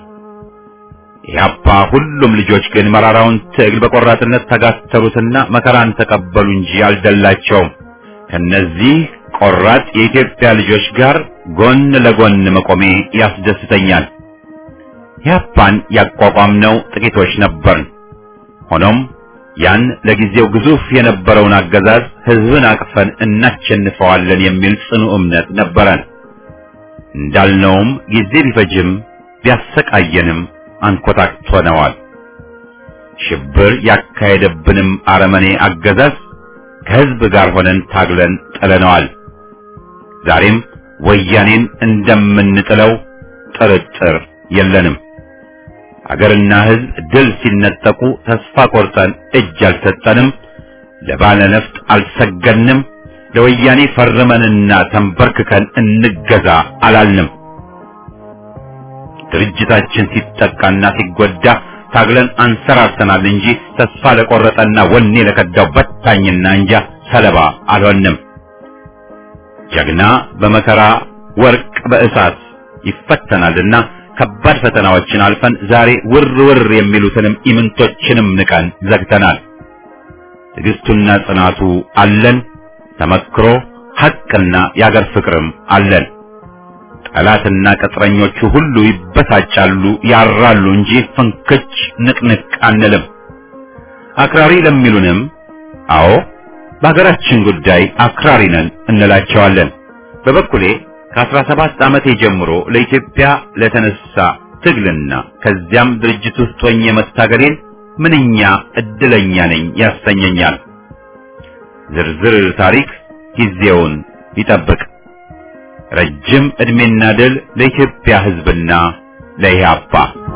ኢህአፓ ሁሉም ልጆች ግን መራራውን ትግል በቆራጥነት ተጋተሩትና መከራን ተቀበሉ እንጂ አልደላቸውም። ከነዚህ ቆራጥ የኢትዮጵያ ልጆች ጋር ጎን ለጎን መቆሜ ያስደስተኛል። ኢህአፓን ያቋቋምነው ጥቂቶች ነበርን። ሆኖም ያን ለጊዜው ግዙፍ የነበረውን አገዛዝ ህዝብን አቅፈን እናሸንፈዋለን የሚል ጽኑ እምነት ነበረን። እንዳልነውም ጊዜ ቢፈጅም ቢያሰቃየንም አንኮታክቶነዋል። ሽብር ያካሄደብንም አረመኔ አገዛዝ ከህዝብ ጋር ሆነን ታግለን ጥለነዋል። ዛሬም ወያኔን እንደምንጥለው ጥርጥር የለንም። አገርና ህዝብ ድል ሲነጠቁ ተስፋ ቆርጠን እጅ አልሰጠንም። ለባለ ነፍጥ አልሰገድንም። ለወያኔ ፈርመንና ተንበርክከን እንገዛ አላልንም። ድርጅታችን ሲጠቃና ሲጎዳ ታግለን አንሰራርተናል እንጂ ተስፋ ለቆረጠና ወኔ ለከዳው በታኝና እንጃ ሰለባ አልሆንም። ጀግና በመከራ ወርቅ በእሳት ይፈተናልና ከባድ ፈተናዎችን አልፈን ዛሬ ውር ውር የሚሉትንም ኢምንቶችንም ንቀን ዘግተናል። ትዕግስቱና ጽናቱ አለን። ተመክሮ ሐቅና የአገር ፍቅርም አለን። ጠላትና ቅጥረኞቹ ሁሉ ይበሳጫሉ፣ ያራሉ እንጂ ፍንክች ንቅንቅ አንልም። አክራሪ ለሚሉንም አዎ በሀገራችን ጉዳይ አክራሪ ነን እንላቸዋለን። በበኩሌ ከአስራ ሰባት ዓመቴ ጀምሮ ለኢትዮጵያ ለተነሳ ትግልና ከዚያም ድርጅት ውስጥ ሆኜ መታገሌን ምንኛ እድለኛ ነኝ ያሰኘኛል። ዝርዝር ታሪክ ጊዜውን ይጠብቅ። ረጅም ዕድሜና ድል ለኢትዮጵያ ሕዝብና ለኢህአፓ።